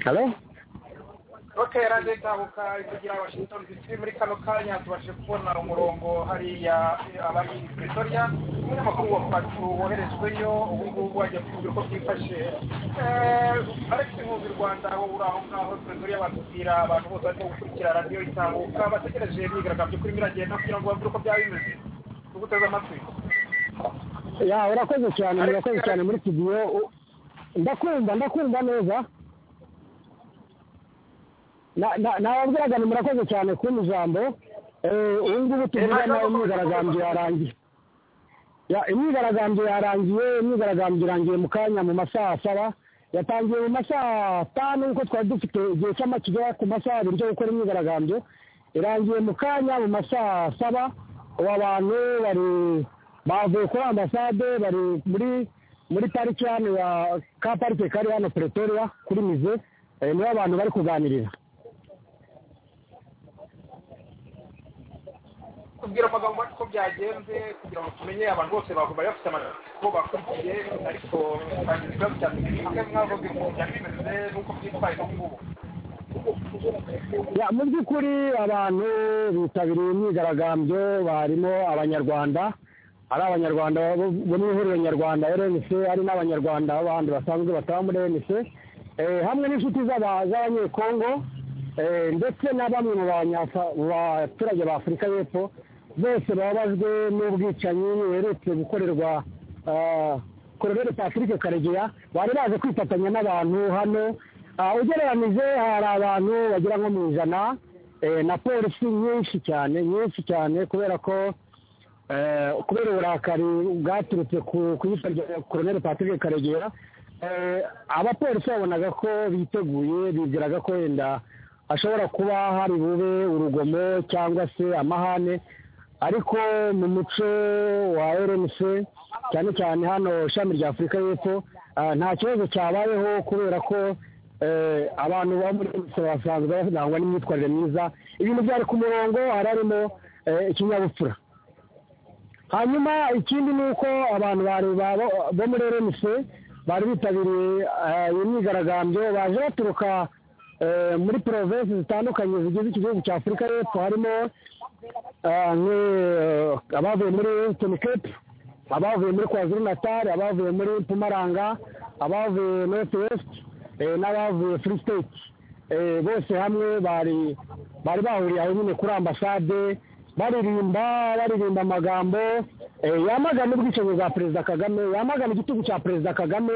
halo rotera ndetse bukayi kugira washington dc muri kano kanya tubashe kubona umurongo hariya abari pretoria umunyamakuru wa patu woherejweyo ubu ngubu ajya kugira uko byifashe alex nkuzi rwanda wowe uri aho ngaho pretoria batubwira abantu bose barimo gukurikira radiyo itambuka bategereje imyigaragambyo kuri miragenda kugira ngo babure uko byaba bimeze tuguteze amatwi ya urakoze cyane murakoze cyane muri studio ndakumva ndakumva neza nababwiraga ni murakoze cyane kumpa ijambo ubu ngubu tuvugana imyigaragambyo yarangiye imyigaragambyo yarangiye imyigaragambyo irangiye mu kanya mu masaha asaba yatangiye mu masaha atanu kuko twari dufite igihe cy'amakiga ku masaha abiri cyo gukora imyigaragambyo irangiye mu kanya mu masaha asaba ubu abantu bari bavuye kuri ambasade bari muri muri pariki hano ya ka parike kari hano pretoria kuri mize nibo abantu bari kuganirira tubwira amagambo uko byagenze kugira ngo tumenye abantu bose baguma bafite amatsiko bakurikiye ariko bagizwe cyane bimwe mwavuga ibintu byari bimeze n'uko byitwaye ubu ngubu mu by'ukuri abantu bitabiriye imyigaragambyo barimo abanyarwanda ari abanyarwanda bo mu ihuriro nyarwanda rnc ari n'abanyarwanda b'abandi basanzwe bataba muri rnc hamwe n'inshuti z'abanyekongo ndetse na bamwe mu baturage ba afurika y'epfo bose bababajwe n'ubwicanyi buherutse gukorerwa kororere patrick karegeya bari baje kwifatanya n'abantu hano ugereranije hari abantu bagera nko mu ijana na polisi nyinshi cyane nyinshi cyane kubera ko kubera uburakari bwaturutse ku iyicwa rya kororere patrick karegeya abapolisi babonaga ko biteguye bibwiraga ko wenda hashobora kuba hari bube urugomo cyangwa se amahane ariko mu muco wa rnc cyane cyane hano ishami rya afurika y'epfo nta kibazo cyabayeho kubera ko abantu baba muri rnc basanzwe barangwa n'imyitwarire myiza ibintu byari ku murongo hari harimo ikinyabupfura hanyuma ikindi ni uko abantu bo muri rnc bari bitabiriye iyo myigaragambyo baje baturuka muri provinsi zitandukanye zigize iki gihugu cya afurika y'epfo harimo abavuye muri wesitini kepu abavuye muri kwazuru natari abavuye muri pumaranga abavuye noti wesiti n'abavuye furi siteti bose hamwe bari bari bahuriye aho nyine kuri ambasade baririmba baririmba amagambo yamagana ubwicanyi bwa perezida kagame yamagana igitugu cya perezida kagame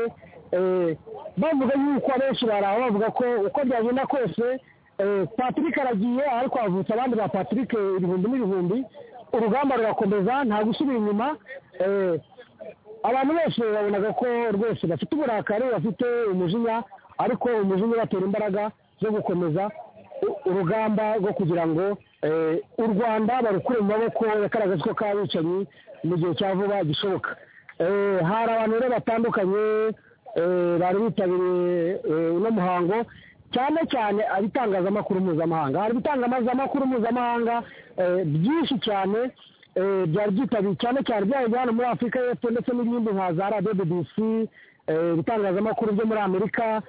bavuga yuko abenshi baraho bavuga ko uko byagenda kose patrick aragiye ariko havutse abandi ba patrick ibihumbi n'ibihumbi urugamba rurakomeza nta gusubira inyuma abantu bose babonaga ko rwose bafite uburakari bafite umujinya ariko umujinya ubatera imbaraga zo gukomeza urugamba rwo kugira ngo u rwanda barukure mu maboko yagaragaza ko kabicanyi mu gihe cya vuba gishoboka hari abantu rero batandukanye bari bitabiriye uno muhango cyane cyane ibitangazamakuru mpuzamahanga hari ibitangazamakuru mpuzamahanga byinshi cyane byari byitabiye cyane cyane byari hano muri afurika y'epfo ndetse n'ibindi nka za radiyo bbc ibitangazamakuru byo muri amerika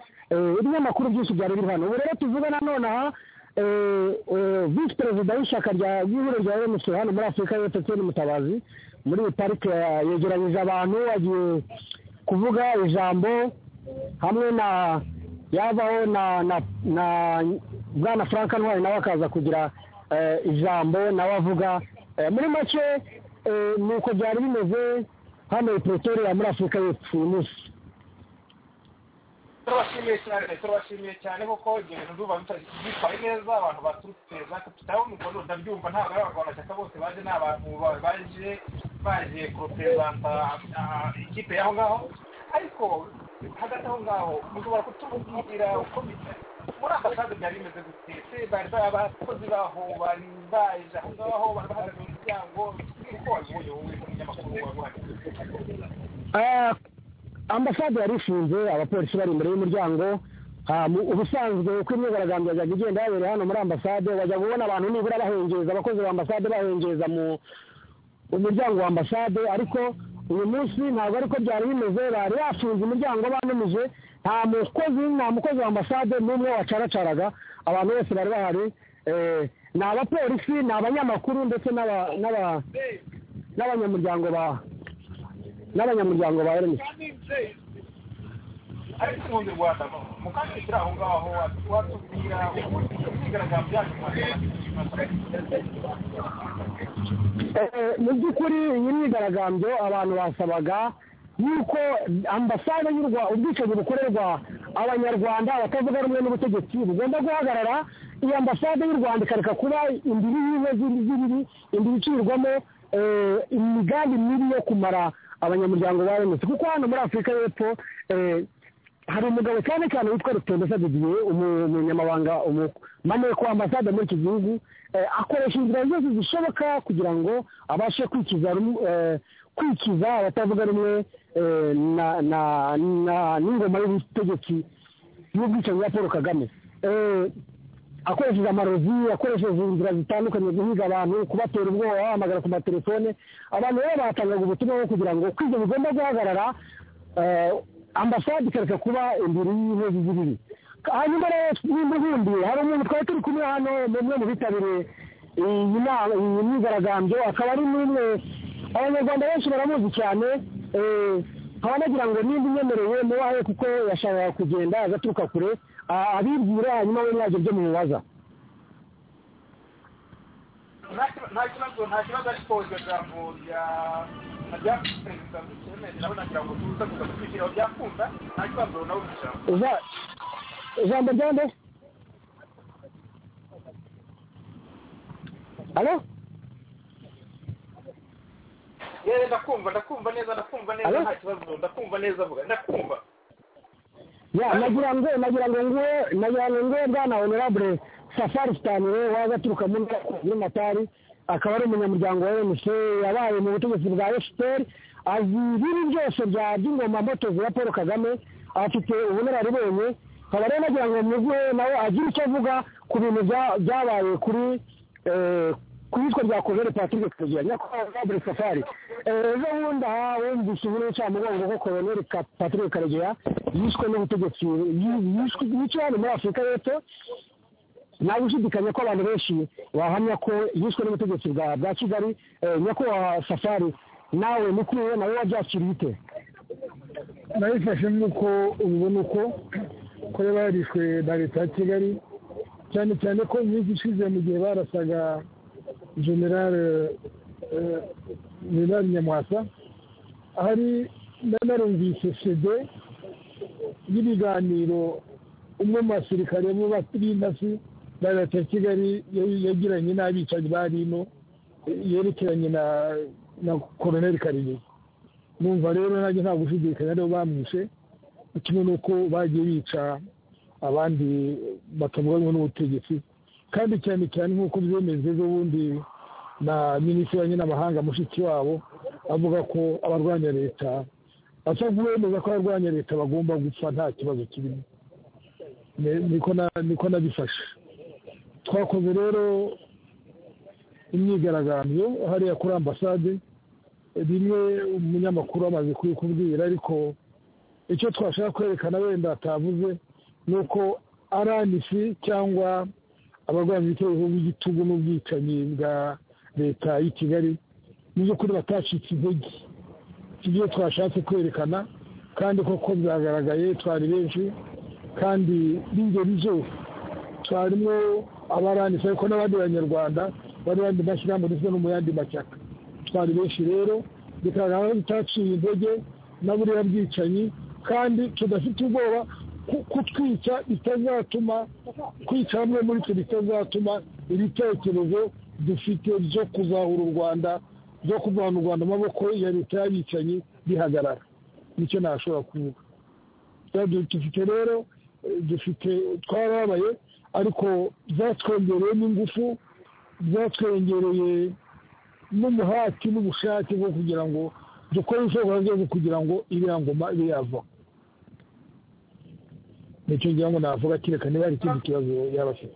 ibinyamakuru byinshi byari biri hano ubu rero tuvuga nanone aha visi perezida w'ishyaka ry'ihuriro rya emusi hano muri afurika y'epfo n'umutabazi muri iyi parike yegeranyije abantu agiye kuvuga ijambo hamwe na yavaho na bwana frank ntwari nawe akaza kugira ijambo nawe avuga muri make ni uko byari bimeze hano i pretoria muri afurika y'epfo uyu munsi turabashimiye cyane turabashimiye cyane kuko ibyo bintu ndumva bitwaye neza abantu baturutse za kapitali umugondo ndabyumva ntabwo ari abarwanashyaka bose baje ni abantu baje baje kuroperezanta ikipe y'aho ngaho ariko hagati aho ngaho mushobora kutubwira uko muri ambasade byari bimeze gutse bari abakozi baho bari baje aho ngaho bari bahagaze mu muryango uko wabibonye wowe umunyamakuru waguhaye ambasade yari ifunze abapolisi bari imbere y'umuryango ubusanzwe uko imyigaragambyo yajyaga igenda yabereye hano muri ambasade wajyaga ubona abantu nibura bahengeza abakozi ba ambasade bahengeza mu muryango wa ambasade ariko uyu munsi ntabwo ariko byari bimeze bari bafunze imiryango banumije nta mukozi nta mukozi wa ambasade n'umwe wacaracaraga abantu bose bari bahari eh, ni abapolisi ni abanyamakuru ndetse n'aba- n'aba- n'abanyamuryango ba n'abanyamuryango ba rmi ariko ubundi rwanda mukandikira aho ngaho watubwira imyigaragambyo yacu mu rwanda Eh, mu by'ukuri iyi myigaragambyo abantu basabaga yuko ambasade y'u rwanda ubwicanyi bukorerwa abanyarwanda abatavuga rumwe n'ubutegetsi bugomba guhagarara iyi ambasade y'u rwanda ikareka kuba imbibi y'iwe z'ibibi imbibi icirwamo eh, imigambi mibi yo kumara abanyamuryango ba remezo kuko hano muri afurika y'epfo eh, hari umugabo cyane cyane witwa rutendesa didiye umu- umunyamabanga umunameko w'ambasade muri iki gihugu eh, akoresha inzira zose zishoboka kugira ngo abashe kwikiza rum- eh, kwikiza abatavuga rumwe eh, na- na- na- n'ingoma y'ubutegetsi y'ubwicanyi bwa paul kagame Eh, akoresheje amarozi akoresheje inzira zitandukanye guhiga abantu kubatera ubwoba bahamagara ku matelefone abantu rero batangaga ubutumwa bwo kugira ngo kwiga bigomba guhagarara eh, ambasade ikareka kuba imbere y'inkozi z'ibibi hanyuma rero n'imbugundi hari umuntu twari turi kumwe hano ni umwe mu bitabiriye iyi nama iyi myigaragambyo akaba ari n'umwe abanyarwanda benshi baramuzi cyane eh, nkaba nagira ngo nimba unyemereye mubahe kuko yashakaga kugenda agaturuka kure a- abibwire hanyuma we mwajya ibyo mubibaza nta kibazo nta kibazo ariko iryo jambo rya rya perezida dukeneye nawe nagira ngo tuza gusa kubishyiraho byakunda nta kibazo nawe ujambo Uza- ijambo rya nde alo yewe ndakumva ndakumva neza ndakumva neza Alo? nta kibazo ndakumva neza vuga ndakumva ya nagira ngo nagira ngo nguwe nagira ngo nguwe bwana honorable safari stanire waza aturuka mu ntara ya kuri matari akaba ari umunyamuryango wa mc yabaye mu butegetsi bwa fpr azi ibibi byose bya by'ingoma motozi ya paul kagame afite ubunararibonye nkaba rero nagira ngo muguhe nawe agire icyo avuga ku bintu bya- byabaye kuri eh, ku yitwa rya koloneli patrick kagira nyakubahwa safari Eh, ejo bundi aha wumvise inkuru y'incamugongo ko koloneli Ka- patrick karegeya yishwe n'ubutegetsi yi- yishwe- yiciwe hano muri afurika y'epfo nta gushidikanya ko abantu benshi bahamya ko yishwe n'ubutegetsi bwa bwa kigali Eh, nyakubahwa safari nawe mukuru we nawe wabyakiriye ute nabifashe nk'uko ubibona uko ko yaba yarishwe na leta ya kigali cyane cyane ko iminsi ishize mu gihe barasaga generale eh, generale nyamwasa ahari nanarumvise sede y'ibiganiro umwe mu basirikare b'intasi ba leta ya kigali ya- yagiranye n'abicanyi ba rino yerekeranye na na koroneli karegeya numva rero nanjye nta gushidikanya rero bamwishe kimwe n'uko bagiye bica abandi batavuga rumwe n'ubutegetsi kandi cyane cyane nk'uko byemejwe ejo bundi na minisitiri w'ububanyi n'amahanga mushiki wabo avuga ko abarwanya leta basabwa bemeza ko abarwanya leta bagomba gupfa nta kibazo kirimo Ni- niko na- niko nabifashe twakoze rero imyigaragambyo hariya kuri ambasade bimwe umunyamakuru amaze kubikubwira ariko icyo twashaka kwerekana wenda atavuze ni uko aranisi cyangwa abarwanya ibitero by'igitugu n'ubwicanyi bwa leta y'i kigali mu by'ukuri batacitse intege ibyo twashatse kwerekana kandi koko byagaragaye twari benshi kandi b'ingeri zose twarimo abaranisi ariko n'abandi banyarwanda bari bandi mashyirahamwe ndetse no mu yandi mashyaka twari benshi rero bikagaragara ko tutaciye intege na buriya bwicanyi kandi tudafite ubwoba ku- kutwica bitazatuma kwica hamwe muri twe bitazatuma ibitekerezo dufite byo kuzahura u rwanda byo kuvana u rwanda mu maboko ya leta y'abicanyi bihagarara nicyo nashobora kuvuga Kandi dufite rero eh, dufite twarabaye ariko byatwongereyemo ingufu byatwongereye n'umuhati n'ubushake bwo kugira ngo dukore ibishoboka byose kugira ngo iriya ngoma ibe yavaho nicyo ngira ngo navuga kereka niba hari ikindi kibazo yaba afite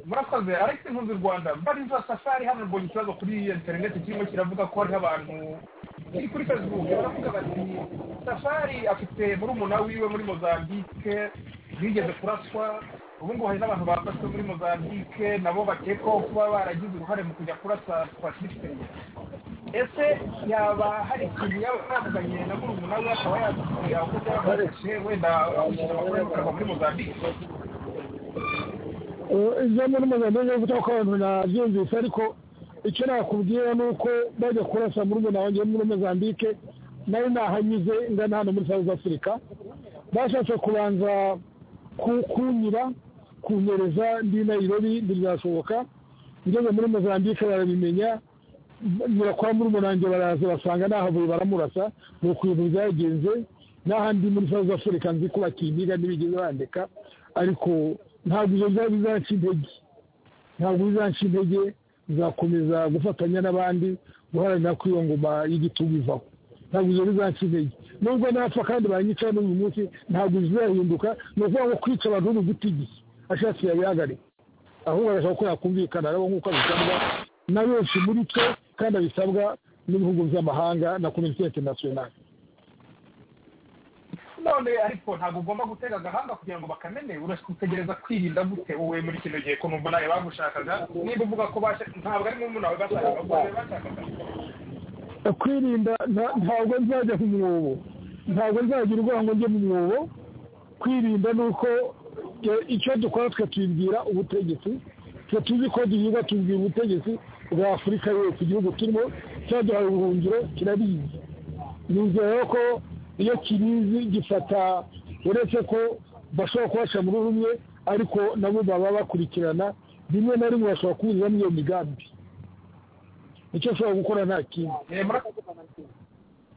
murakoze alex nkunzi rwanda mbariza safari hano mbonye ikibazo kuri interineti kirimo kiravuga ko hariho abantu kiri kuri facebook baravuga bati safari afite murumuna wiwe muri mozambique bigeze kuraswa ubu ngubu hari n'abantu bafashwe muri mozambique nabo bakekwaho kuba baragize uruhare mu kujya kurasa twasirikiriye ese yaba hari ikintu yaba yavuganye na murumuna we akaba yatubwira uko byabafashe wenda abashyira abagore bakava muri mozambique ibyo muri mozambique yo gutaka abantu nabyumvise ariko icyo nakubwira ni uko bajya kurasa muri muna wanjye wo muri mozambique nari nahanyuze ngana hano muri south africa bashatse kubanza ku- kunyira kunyereza ndi nayirobi ntibyashoboka ngeze muri mozambique barabimenya nyura kwa muri wanjye baraza basanga nahavuye baramurasa ni ukuntu byagenze n'ahandi muri south africa nzi ko bakinyiga ntibigeze bandeka ariko ntabwo ibyo byari bizaca intege ntabwo bizaca intege bizakomeza gufatanya n'abandi guharanira ko iyo ngoma y'igitugu ivaho ntabwo ibyo bizaca intege nubwo napfa kandi banyica n'uyu munsi ntabwo bizahinduka ni ukuvuga ngo kwica abantu b'ubuguti igihe ashatse yabihagarika ahubwo arashaka ko yakumvikana nabo nk'uko abisabwa na benshi muri twe kandi abisabwa n'ibihugu by'amahanga na komisiyo interinasiyonari none ariko ntabwo ugomba gutega agahanga kugira ngo bakamenye urategereza kwirinda gute wowe muri kino gihe ko numva nawe bagushakaga niba uvuga ko basha- ntabwo ari mumuna wawe bashakaga ahubwo wowe bashakaga kwirinda nta- ntabwo nzajya mu mwobo ntabwo nzagira urwango njye mu mwobo kwirinda ni uko e, icyo dukora tukatubwira ubutegetsi twe tuzi ko duhiga tubwira ubutegetsi bwa afurika yose igihugu turimo cyaduhaye ubuhungiro kirabizi nizeye ko iyo kirizi gifata uretse ko bashobora kubasha muri rumwe ariko nabo baba bakurikirana rimwe na rimwe bashobora kuburizamo iyo migambi icyo ashobora gukora nta kindi Eh, murakoze ntabwo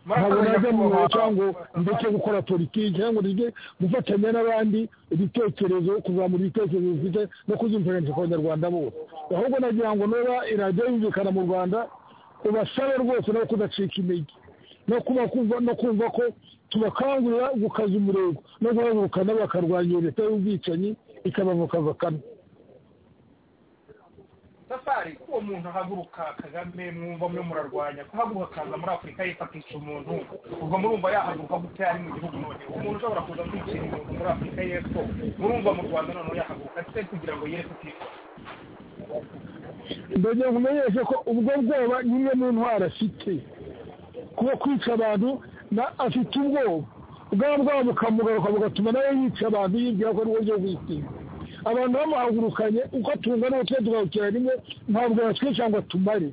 Murakoze najya mu nyakubahwa. biro cyangwa ndetse gukora politiki cyangwa ngo rijye gufatanya n'abandi ibitekerezo kuzamura ibitekerezo bifite no kuzumvikanisha ku banyarwanda bose ahubwo nagira ngo niba irajya yumvikana mu rwanda ubasabe rwose no kudacika intege no kuba kumva no kumva ko tubakangurira gukaza umurego no guhagurukana bakarwanya iyo leta y'ubwicanyi ikabavukavakana safari ko uwo muntu ahaguruka kagame mwumva mwe murarwanya kuhaguruka akaza muri afurika yepfo akica umuntu ubwo murumva yahaguruka gute ari mu gihugu none umuntu ushobora kuza kwicira umuntu muri afurika y'epfo murumva mu rwanda noneho yahaguruka se kugira ngo yere kutifuza ndagira ngo umenyeshe ko ubwo bwoba ni imwe mu ntwaro afite kuba kwica abantu na- afite ubwoba ubwabo bwabo bukamugaruka bugatuma nawe yica abantu yibwira ko ari uburyo bw'itsinda abantu bamuhagurukanye uko tungana uko twe tugahukira rimwe ntabwo yatwica ngo atumare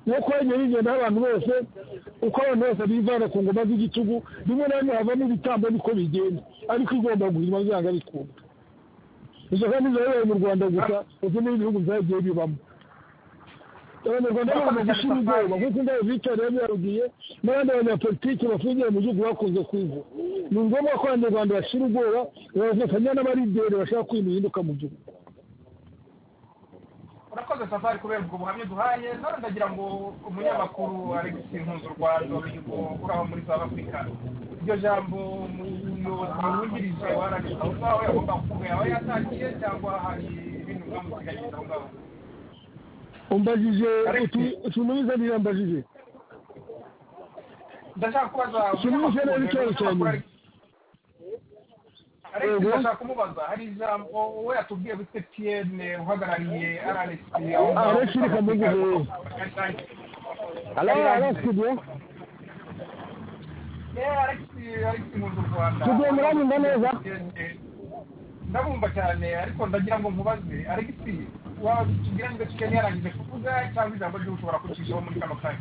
nuko yagiye bigenda abantu bose uko abantu bose bivana ku ngoma z'igitugu rimwe na rimwe havamo ibitambo niko bigenda ariko igomba guhirwa byanga bikunda izo kandi zabaye mu rwanda gusa uzi n'ibihugu byagiye bibamo abanyarwanda bagomba gushyira ubwoba nk'uko indabo bitorera byarubwiye n'abandi banyapolitiki bafungiye mu gihugu bakunze kwivu ni ngombwa ko abanyarwanda bashyira ubwoba bagafatanya n'abarideri bashaka ko ibintu bihinduka mu gihugu urakoze safari kubera ubwo buhamya duhaye none ndagira ngo umunyamakuru alegisi nkunzi rwanda w'igihugu uraho muri south africa iryo jambo umuyobozi wungirije wa radiyo wawe agomba kuvuga yaba yatangiye cyangwa hari ibintu byamusiganyiriza aho ngaho umbajije Alex. uti- utuntu bizanira mbajije ndashaka kubaza Kimwe cyane n'icyayi cyane. ariko Yego. ndashaka kumubaza hari ijambo we yatubwiye gute piyene uhagarariye aralesi Alex Rikamuguhe. arasigwa Tugiye murabumva neza? ndabumva cyane ariko ndagira ngo nkubaze alegisi watubwira niba kigeni yarangije kuvuga cyangwa ijambo ryo ushobora kucishaho muri kano kanya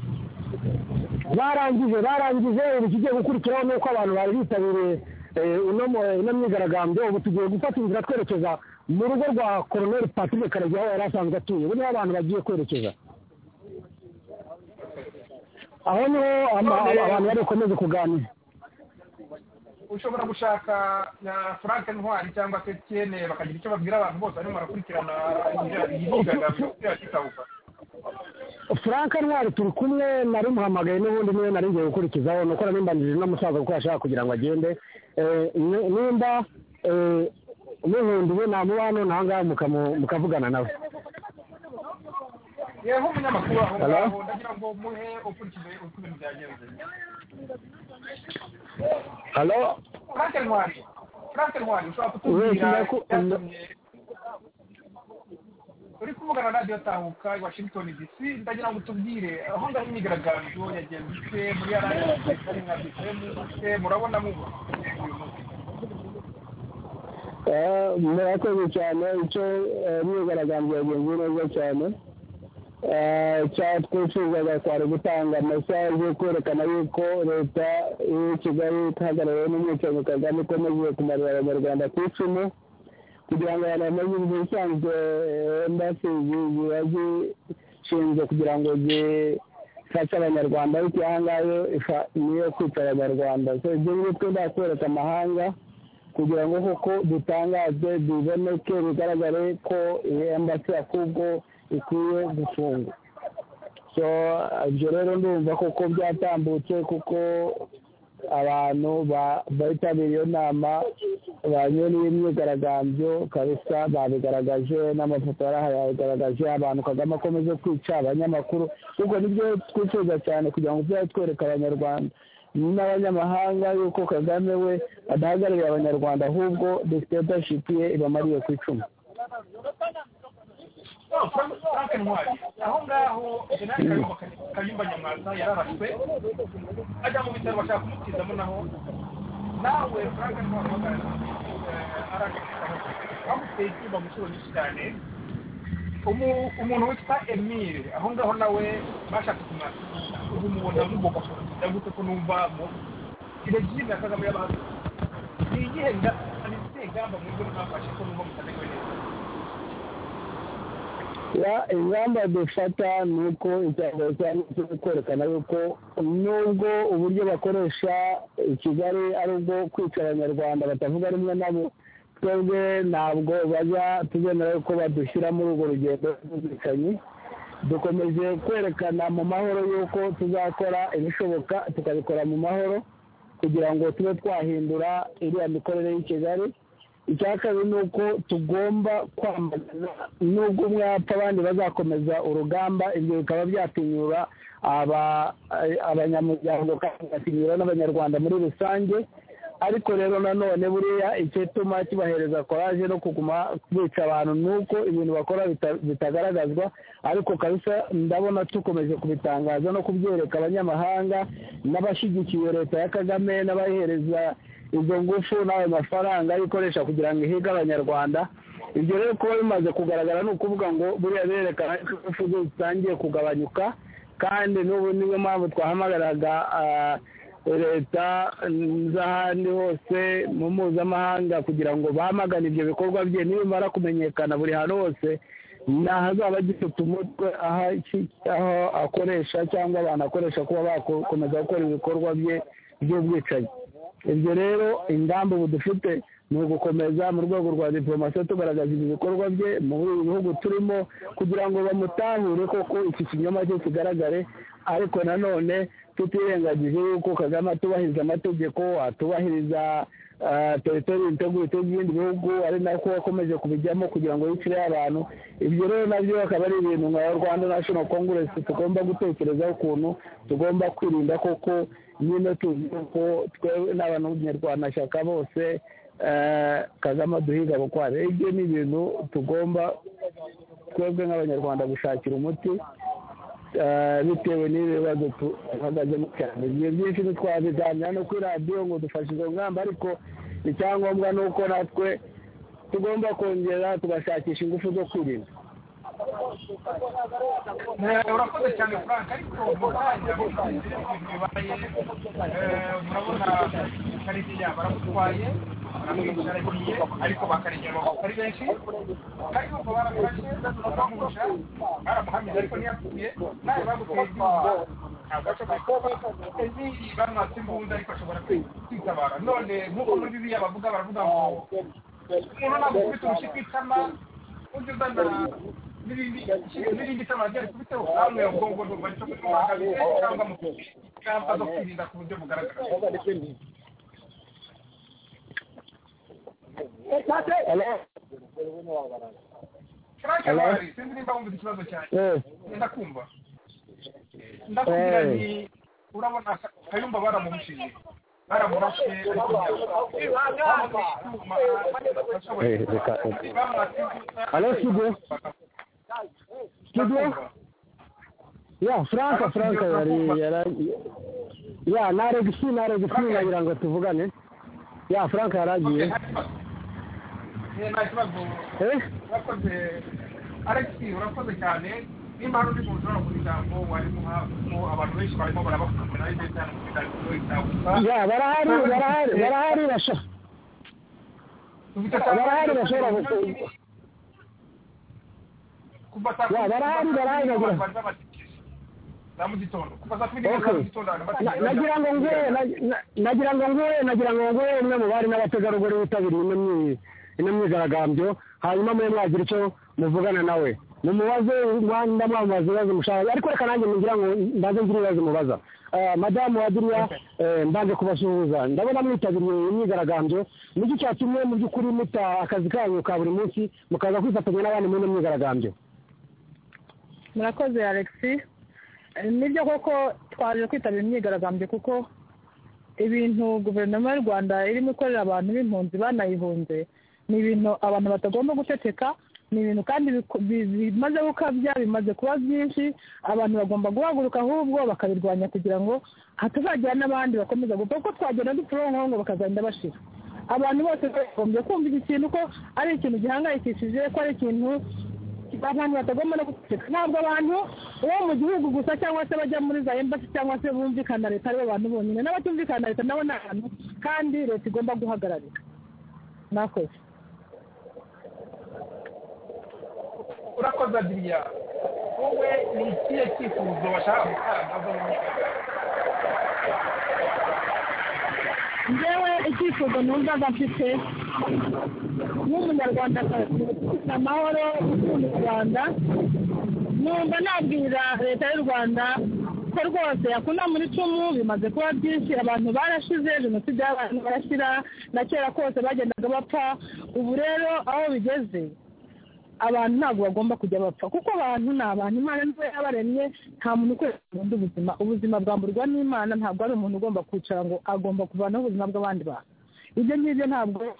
barangije barangije ubu ikigiye gukurikiraho ni uko abantu bari bitabiriye eh, uno mu- ino myigaragambyo ubu tugiye gufata inzira twerekeza mu rugo rwa koroneri patrick karegeya aho yari asanzwe atuye ubu niho abantu bagiye kwerekeza aho niho ama- ama- abantu bari bukomeze kuganira ushobora gushaka na frank ntwari cyangwa se tn bakagira icyo babwira abantu bose barimo barakurikirana imyigaragambyo ya kitabuka frank ntwari turi kumwe nari muhamagaye n'ubundi niwe nari ngiye gukurikizaho ni uko nari mbanjirije n'umusaza kuko yashaka kugira ngo agende Eh, ni- nimba eh, umuhunduwe namuba none aha ngaha mukavugana nawe yewe nk'umunyamakuru aho Hello? ngaho ndagira ngo muhe ukurikije uko ibintu byagenze halo frank ntwari frank ntwari ushobora Wese kutubwira ndaku- icyatumye uri kuvugana na radiyo tahuka i washington dc ndagira ngo utubwire aho ngaho imyigaragambyo yagenze ite muri arayesi nka bisemu ite murabona mubona uyu munsi Eh, murakoze cyane icyo eh, myigaragambyo yagenze neza cyane Eh, icyo twifuzaga kwari gutanga mesaje yo kwerekana yuko leta y'i kigali ihagarariwe n'umwicanyi kagame ikomeje kumarira abanyarwanda ku icumu kugira ngo abantu bamenye ibisanzwe embasi ziba zishinzwe kugira ngo zifashe abanyarwanda ariko aha ngaho ifa- niyo kwica abanyarwanda so ibyo ngibyo twenda kwereka amahanga kugira ngo koko dutangazwe biboneke bigaragare ko iyi embasi ya kugo ikwiye gufungwa so ibyo rero ndumva koko byatambutse kuko abantu ba- bitabiriye iyo nama banywe n'iyi myigaragambyo kabisa babigaragaje n'amafoto yari ahari yabigaragaje abantu kagame akomeje kwica abanyamakuru kuko nibyo twifuza cyane kugira ngo tujye twereka abanyarwanda n'abanyamahanga yuko kagame we adahagarariye abanyarwanda ahubwo dictatorship ye ibamariye ku icumu frank ntwari aho ngaho jenerali kayumba kayumba nyamwasa yararashwe ajya mu bitaro bashaka kumutizamo naho nawe frank ntwari uhagaze aragashikaho bamuteye icyuma mu nshuro nyinshi cyane Umu- umuntu witwa emile aho ngaho nawe bashatse kumwakira ubu mubona mugomba kugira gute ko numva mu regime ya kagame y'abantu ni iyihe nga- ni izihe ngamba mwebwe mwafashe ko numva mutamerewe neza Ya- ingamba dufata ni uko icyambere cyangwa se kwerekana yuko nubwo uburyo bakoresha i kigali ari ubwo kwica abanyarwanda batavuga rumwe nabo twebwe ntabwo bajya tugendera yuko badushyira muri urwo rugendo rw'ubwicanyi dukomeje kwerekana mu mahoro yuko tuzakora ibishoboka tukabikora mu mahoro kugira ngo tube twahindura iriya mikorere y'i kigali icya kabiri ni uko tugomba kwamagana nubwo umwe yapfa abandi bazakomeza urugamba ibyo bikaba byatinyura aba- abanyamuryango kandi bigatinyura n'abanyarwanda muri rusange ariko rero nanone buriya icyatuma kibahereza koraje no kuguma bica abantu ni uko ibintu bakora bita- bitagaragazwa ariko kabisa ndabona dukomeje kubitangaza no kubyereka abanyamahanga n'abashyigikiye leta ya kagame n'abayihereza izo ngufu n'ayo mafaranga ayikoresha kugira ngo ihige abanyarwanda ibyo rero kuba bimaze kugaragara ni ukuvuga ngo buriya birerekana ko ingufu ze zitangiye kugabanyuka kandi n'ubu niyo mpamvu twahamagaraga ah, leta z'ahandi hose mu mpuzamahanga kugira ngo bamagane ibyo bikorwa bye nibimara kumenyekana buri hantu hose ntahazaba agifite umutwe aho aki- aho akoresha cyangwa abantu akoresha kuba bakomeza gukora ibikorwa bye by'ubwicanyi ibyo rero ingamba ubu dufite ni ugukomeza mu rwego rwa diporomasi tugaragaza ibi bikorwa bye muri ibi bihugu turimo kugira ngo bamutahure koko iki kinyoma cye kigaragare ariko nanone tutirengagije yuko kagame atubahiriza amategeko atubahiriza ah, teritori integurite by'ibindi bihugu ari nako akomeje kubijyamo kugira ngo yicire abantu ibyo rero nabyo akaba ari ibintu nka rwanda national congress tugomba gutekerezaho ukuntu tugomba kwirinda koko nyine tuzi ko twewe n'abanyarwanashyaka bose eh, kagame duhiga bukware ibyo ni ibintu tugomba twebwe nk'abanyarwanda gushakira umuti eh, bitewe n'ibi bibazo duhagazemo cyane igihe byinshi ntitwabiganira no kuri radiyo ngo dufashe izo ngamba ariko icyangombwa ni uko natwe tugomba kongera tugashakisha ingufu zo kwirinda Eh, urakoze cyane frank ariko mutanga ibintu bibaye eh, murabona kariya baramutwaye baramwicaragiye ariko bakaregera amaboko ari benshi kariya baramurashe baramwica baramuhamije ariko ntiyapfuye nawe baguteye ibyuma ntabwo ashobora kuba ebyiri bamwatse imbunda ariko ashobora kwitabara none nk'uko muri bibiliya bavuga baravuga ngo umuntu ntabwo ufite urushyi ku itama undi uzana n'ibindi n'irindi tama ryari kubiteho namwe ubwonko ndumva cyo kumwagabize cyangwa mu ingamba zo kwirinda ku buryo bugaragara karake bari sinzi nimba wumva ikibazo cyanjye ndakumva ndakubwira nti urabona kayumba baramuhushije baramurashe ariko Alo, Sugo? Sugo? ya franka franka yari yari ya naregisi naregisi nagira ngo tuvugane ya franka yaragiye nta kibazo eh urakoze alex urakoze cyane nimba hari undi muntu ushobora kugira ijambo warimo abantu benshi barimo barabafata nawe ndetse cyane mu biganiro itagusa ya barahari barahari barahari basha barahari bashobora gufunga kuva saa Ya, barahari, barahari, nagira. za mu gitondo kuva saa kumi n'imwe za mu Okay. gitondo abantu Na- nagira bategereje ngo nguhe na- na- nagira ngo nguhe nagira ngo nguhe umwe mu bari n'abategarugori bitabiriye ino myi- ino myigaragambyo hanyuma mube mwagira icyo muvugana nawe mumubaze mwa- ndamwambaza ibibazo mushaka ariko reka nanjye ngira ngo mbanze ngire ibibazo mubaza Eh, madamu wa duniya eh, mbanze kubasuhuza ndabona mwitabiriye imyigaragambyo niki cyatumye mu by'ukuri muta akazi kanyu ka buri munsi mukaza kwifatanya n'abandi muri ino myigaragambyo murakoze alexi nibyo koko twaje kwitabira imyigaragambyo kuko ibintu guverinoma y'u rwanda irimo ikorera abantu b'impunzi banayihunze ni ibintu abantu batagomba guceceka ni ibintu kandi biku- bi- bimaze gukabya bimaze kuba byinshi abantu bagomba guhaguruka ahubwo bakabirwanya kugira ngo hatazagira n'abandi bakomeza gupfa kuko twagenda dupfa ngo bakazagenda bashira abantu bose bagombye kumva iki kintu ko ari ikintu gihangayikishije ko ari ikintu abantu batagomba no guceceka ntabwo abantu bo mu gihugu gusa cyangwa se bajya muri za embasi cyangwa se bumvikana na leta aribo bantu bonyine n'abatumvikana na leta nabo ni abantu kandi leta igomba guhagararira mwakoze urakoze adiriya wowe ni ikihe cyifuzo bashaka gutanga zo mu myigaragambyo njyewe icyifuzo numvaga mfite nk'umunyarwandakazi ufite amahoro ukunda u rwanda numva nabwira leta y'u rwanda ko rwose yakunda muri cumu bimaze kuba byinshi abantu barashize jenoside y'abantu barashyira na kera kose bagendaga bapfa ubu rero aho bigeze abantu ntabwo bagomba kujya bapfa kuko abantu ni abantu imana niwe yabaremye nta muntu ukwiriye kurinda ubuzima ubuzima bwamburwa n'imana ntabwo ari umuntu ugomba kwicara ngo agomba kuvanaho ubuzima bw'abandi bantu ibyo ngibyo ntabwo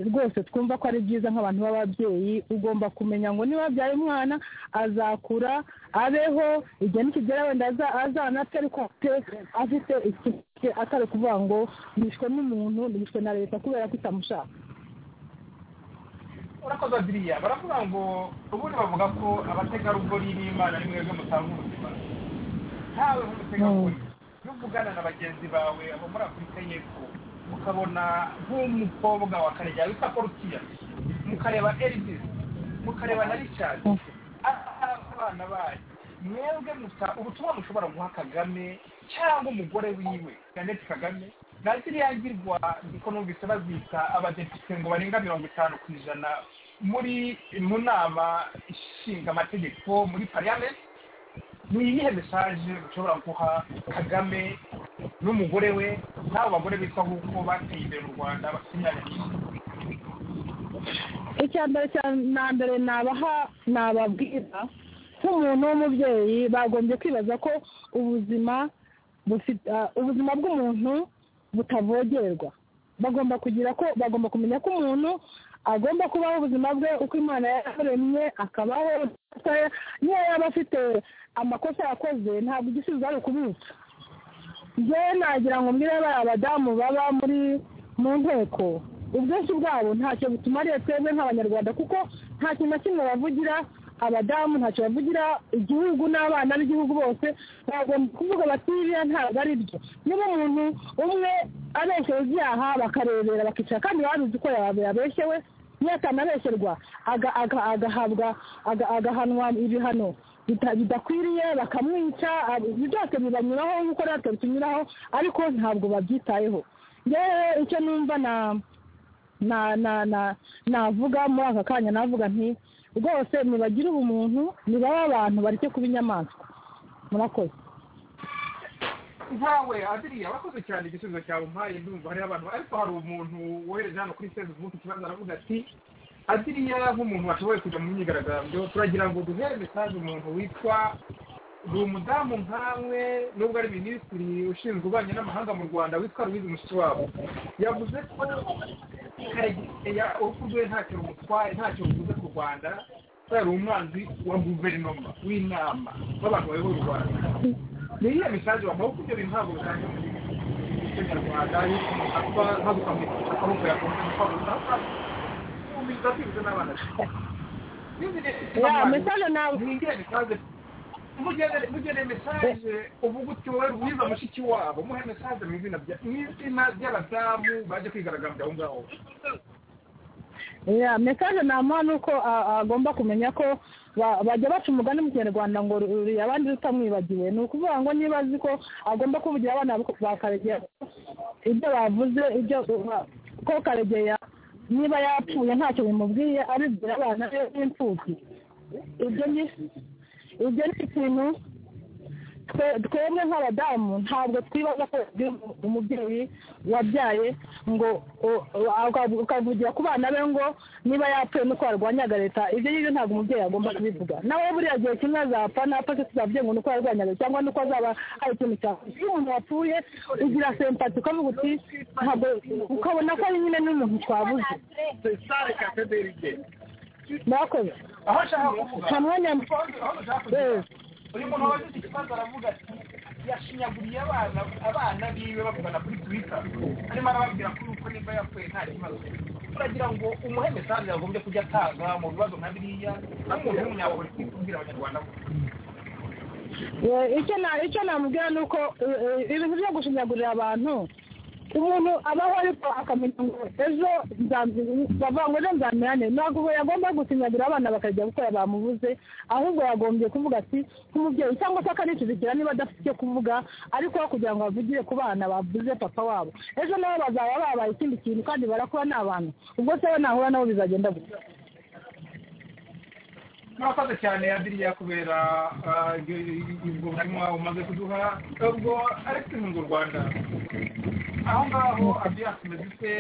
rwose twumva ko ari byiza nk'abantu b'ababyeyi ugomba kumenya ngo niba wabyaye umwana azakura abeho igihe nikigera wenda aza- azanapfe ariko afite afite ikibazo atari kuvuga ngo nishwe n'umuntu nishwe na leta kubera ko itamushaka urakoze adiriya baravuga ngo ubundi bavuga ko abategarugori b'imana ari mwebwe mutanga ubuzima ntawe nk'umutegarugori iyo uvugana na bagenzi bawe abo muri afurika y'epfo mukabona nk'umukobwa wa karega witwa korukiya mukareba elvis mukareba na richard aha abana bayo mwebwe musa ubutumwa mushobora guha kagame cyangwa umugore wiwe jeannette kagame na ziriya ngirwa niko numvise bazita abadepite ngo barenga mirongo itanu ku ijana muri mu nama ishinga amategeko muri pariyamenti ni iyihe mesaje ushobora guha kagame n'umugore we n'abo bagore bitwa nk'uko bateye imbere mu rwanda basinyanira icya mbere cya na mbere nabaha nababwira nk'umuntu w'umubyeyi bagombye kwibaza ko ubuzima bufite ah, ubuzima bw'umuntu butavogerwa bagomba kugira ko bagomba kumenya ko umuntu agomba kubaho ubuzima bwe uko imana yaremye akabaho niyo yaba afite amakosa yakoze ntabwo igisubizo ari ukubica njyewe nagira ngo mbwire bariya badamu baba muri mu nteko ubwinshi bwabo ntacyo butumariye twebwe nk'abanyarwanda kuko nta kintu na kimwe bavugira abadamu ntacyo bavugira igihugu n'abana b'igihugu bose bagomba kuvuga bati biriya ntabwo ari byo niba umuntu umwe abeshyewe ibyaha bakarebera bakicara kandi baba babizi ko yaba yabeshyewe niyo atanabeshyerwa aga- aga- agahabwa aga- agahanwa ibihano bita- bidakwiriye bakamwica ab- ibyo byose bibanyuraho nk'uko natwe bitunyuraho ariko ntabwo babyitayeho yewe icyo numva na na na na navuga muri aka kanya navuga nti rwose nibagire ubumuntu nibabe abantu bareke kuba inyamaswa murakoze nkawe adiriya wakoze cyane igisubizo cyawe umpaye ndumva hariho abantu ariko hari umuntu wohereje hano kuri facebook ikibazo aravuga ati adiriya nk'umuntu washoboye kujya mu myigaragambyo turagira ngo duhere mesaje umuntu witwa ni umudamu nkawe nubwo ari minisitiri ushinzwe ububanyi n'amahanga mu rwanda witwa louise mushikiwabo yavuze ko karegeya urupfu rwe ntacyo rumutwaye ntacyo ruvuze ku rwanda kubera umwanzi wa guverinoma w'inama w'abantu bayobora u rwanda niyo mesaje wamuha kuko ibyo bintu ntabwo bitandukanye n'umunyarwanda yuko umuntu apfa ntagukamwishyura akaboko yakunze gukomeza kumvisha kwibwa n'abana ya mesaje ntabwo ntigira mesaje mugeneye mesaje uvuga uti wowe rwiza mushiki wabo muhe mesaje mu izina ry'abadamu baje kwigaragambya aho ngaho ya mesaje namuha ni uko agomba kumenya ko ba- bajya baca umugani mu kinyarwanda ngo ruriye abandi rutamwibagiwe ni ukuvuga ngo niba azi ko agomba kuvugira abana be ba karegeya ibyo bavuze ibyo ba- ko karegeya niba yapfuye ntacyo bimubwiye abibwira abana be b'imfubyi ibyo ni ibyo ni ikintu twe- twebwe nk'abadamu ntabwo twibaza ko yagira umu- umubyeyi wabyaye ngo o- o- akavu- ukavugira ku bana be ngo niba yapfuye nuko yarwanyaga leta ibyo ngibyo ntabwo umubyeyi agomba kubivuga nawe buriya gihe kimwe azapfa napfa se tuzabye ngo nuko yarwanyaga cyangwa nuko azaba hari ikintu cyawe iyo umuntu wapfuye ugira sempati ukavuga uti ntabwo ukabona ko ari nyine n'umuntu twabuze sare katederi igenda murakoze aho ashaka kuvuga nta mwanya aho ashaka kuvuga uyu muntu wabagize ikibazo aravuga ati yashinyaguriye abana abana biwe bavugana kuri twita arimo arababwira ko uko nimba yapfuye nta kibazo turagira ngo umuhe mesaje yagombye kujya atanga mu bibazo nka biriya nk'umuntu w'umunyapolitiki ubwira abanyarwanda ko Eh, icyo na icyo namubwira ni uko eh, eh, ibintu byo gushinyagurira abantu umuntu abaho ariko akamenya ngo ejo nzambi- bavuga ngo ejo nzamerane ntabwo yagomba gusinyagurira abana bakajya gukora bamubuze ahubwo yagombye kuvuga ati nk'umubyeyi cyangwa se akanicujikira niba adafite icyo kuvuga ariko kugira ngo bavugire ku bana babuze papa wabo ejo nabo bazaba babaye ikindi kintu kandi barakuba ni abantu ubwo se we nahura nabo bizagenda gutya murakoze cyane adiriya kubera ah, ubwo butumwa umaze kuduha ubwo ariko inkunga u rwanda aho ngaho abiyasi medite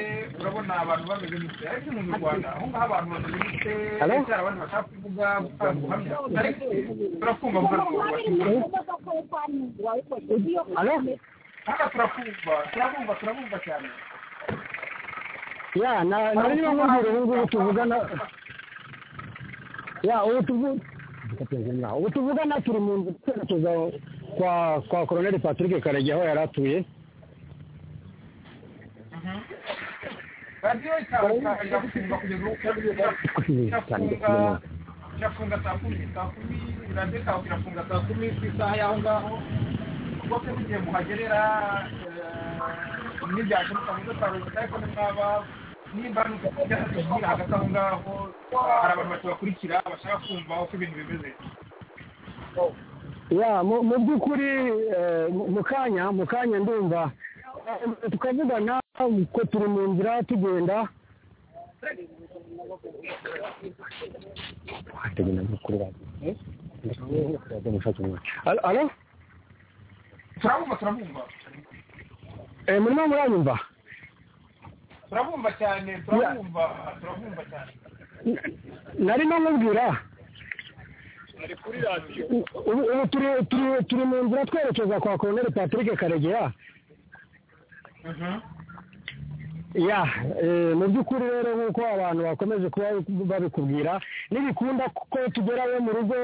urabona abantu bameze gute ariko inkunga u rwanda aho ngaho abantu bameze gute Hello? hari abantu bashaka kuvuga gutanga ubuhamya ariko turakumva muvandimwe Alo? hano turakumva turakumva turakumva cyane ya na- nari niba nkubwira ubu ngubu tuvugana ya ubu tuvu- ubu tuvugana turi mu nzu twerekeza kwa kwa koroneli patrick karege aho yari atuye radiyo ikaba irafunga kugeza ubu irafunga irafunga saa kumi saa kumi radiyo ikaba irafunga saa kumi ku isaha y'aho ngaho rwose mugihe muhagerera eh, ntibyashoboka muze kwaruhuka ariko nimwaba nimba ntibyashoboka hagati aho ngaho hari abantu batabakurikira bashaka kumva uko ibintu bimeze ya mu mu by'ukuri eh, mu- mu kanya mu kanya ndumva Eh, tukavugana ko turi mu nzira tugenda Alo- alo turabumva turabumva Eh, murimo muranyumva turabumva cyane turabumva turabumva cyane nari no nkubwira ubu ubu turi turi- turi mu nzira twerekeza kwa koroneli patrick karegeya Mhm. ya eh, mu by'ukuri rero nk'uko abantu bakomeje kuba babikubwira ntibikunda kuko tugerayo mu rugo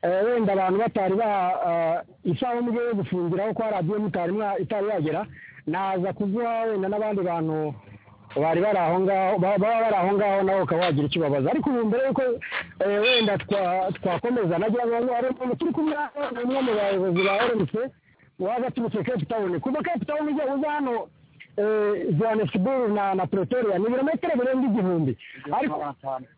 eh, wenda abantu batari ba ah, isaha umwe yo gufungiraho kwa radiyo mutari mwa- itari yagera naza kuguha wenda n'abandi bantu bari bari aho ngaho ba- baba bari aho ngaho nawe ukaba wagira icyo ubabaza ariko ubu mbere yuko eh, wenda twa- twakomeza nagira ngo hari umuntu turi kumwe hano, ni umwe mu bayobozi ba rmc waza aturutse cape town kuva cape town ujya uza hano eh, johannesburg na na pretoria ni ibirometero birenga igihumbi ariko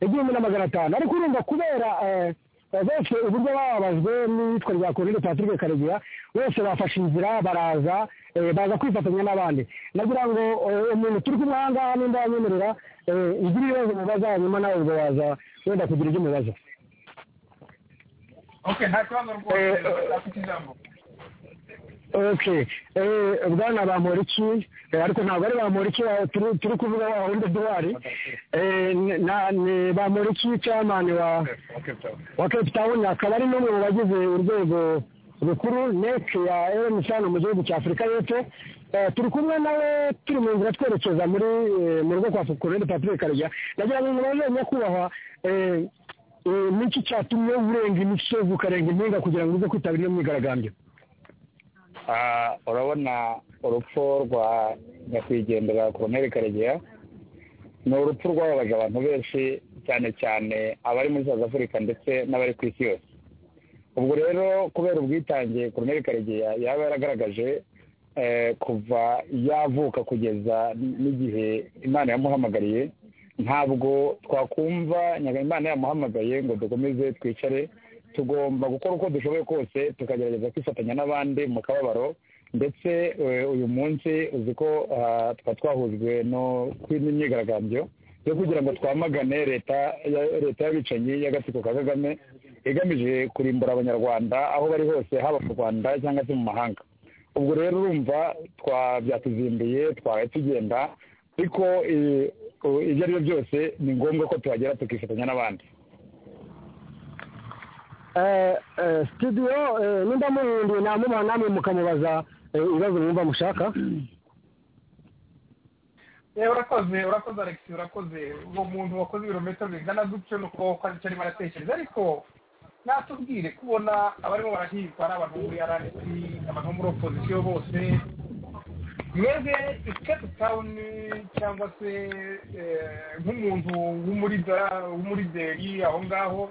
igihumbi na magana atanu ariko urumva kubera eh, eh, bose uburyo bababajwe n'iyitwa rya koroneli patrick karegeya bose bafashe inzira baraza eh, baza kwifatanya n'abandi nagira ngo eh, umuntu turi kumwe aha ngaha nimba yanyemerera eh, ugire ibibazo mubaza hanyuma nawe ubwo waza wenda kugira ibyo umubaza ok nta kibazo rwose afite ijambo oke bwana bamporiki ariko ntabwo ari bamporiki turi kuvuga wa wundi duwari ni bamporiki cyamani wa wa cape town akaba ari n'umwe mu bagize urwego rukuru nec ya emusani mu gihugu cya afurika y'epfo turi kumwe nawe turi mu nzira twerekeza muri mu rugo kwa fukurere patrick karega nagira ngo mubaze nyakubahwa n'iki cyatumye urenga imisozi ukarenga impinga kugira ngo uze kwitabira iyo myigaragambyo urabona urupfu rwa nyakwigendera koroneri karegeya ni urupfu rwababaje abantu benshi cyane cyane abari muri south afurika ndetse n'abari ku isi yose ubwo rero kubera ubwitange koroneri karegeya yaba yaragaragaje kuva yavuka kugeza n'igihe imana yamuhamagariye ntabwo twakumva imana yamuhamagaye ngo dukomeze twicare tugomba gukora uko dushoboye kose tukagerageza kwifatanya n'abandi mu kababaro ndetse uyu munsi uzi ko tuba twahujwe n'imyigaragambyo yo kugira ngo twamagane leta leta y'abicanyi y'agatsiko ka kagame igamije kurimbura abanyarwanda aho bari hose haba mu rwanda cyangwa se mu mahanga ubwo rero urumva twabyatuzinduye twabaye tugenda ariko ibyo ari byo byose ni ngombwa ko tuhagera tukifatanya n'abandi studio nimba muhinduye namubaha namwe mukamubaza ibibazo mwumva mushaka urakoze urakoze alex urakoze uwo muntu wakoze ibirometero bingana gutyo ni uko wakoze icyo arimo aratekereza ariko natubwire kubona abarimo barahirwa ari abantu muri rnc abantu muri opozisiyo bose mwebwe cape town cyangwa se nk'umuntu w'umurideri aho ngaho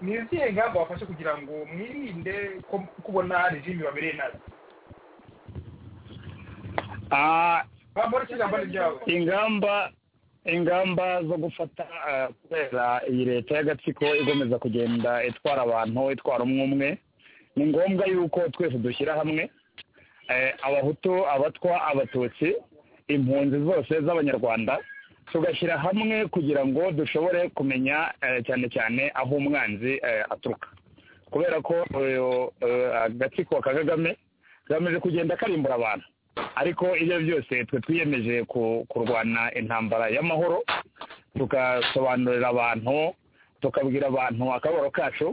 ni izihe ngamba wafashe kugira ngo mwirinde ko kubona regime babereye nabi ingamba ingamba zo gufata kubera iyi leta y'agatsiko igomeza kugenda itwara abantu itwara umwe umwe ni ngombwa yuko twese dushyira hamwe abahutu abatwa abatutsi impunzi zose z'abanyarwanda tugashyira hamwe kugira ngo dushobore kumenya cyane cyane aho umwanzi aturuka kubera ko agatsiko ka kagame kagamije kugenda karimbura abantu ariko ibyo byose twe twiyemeje kurwana intambara y'amahoro tugasobanurira abantu tukabwira abantu akababaro kacu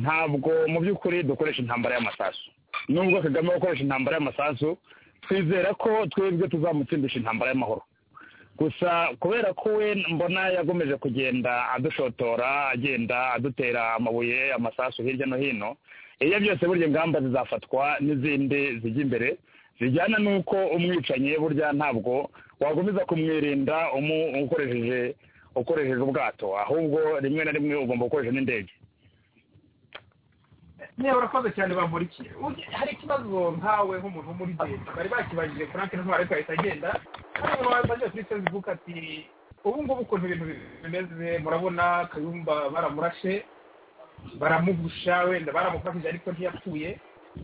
ntabwo mu by'ukuri dukoresha intambara y'amasasu nubwo kagame gukoresha intambara y'amasasu twizera ko twebwe tuzamutsindisha intambara y'amahoro gusa kubera ko we mbona yagomeje kugenda adushotora agenda adutera amabuye amasasu hirya no hino iyo byose burya ingamba zizafatwa n'izindi zijya imbere zijyana n'uko umwicanyi burya ntabwo wakomeza kumwirinda ukoresheje ukoresheje ubwato ahubwo rimwe na rimwe ugomba gukoresha n'indege niba urakoze cyane bamurikiye hari ikibazo nkawe nk'umuntu muri leta bari bakibajije frank ntwari ariko ahita agenda hari umuntu wabagiye kuri facebook ati ubu ngubu ukuntu ibintu bimeze murabona kayumba baramurashe baramugusha wenda baramufashije ariko ntiyapfuye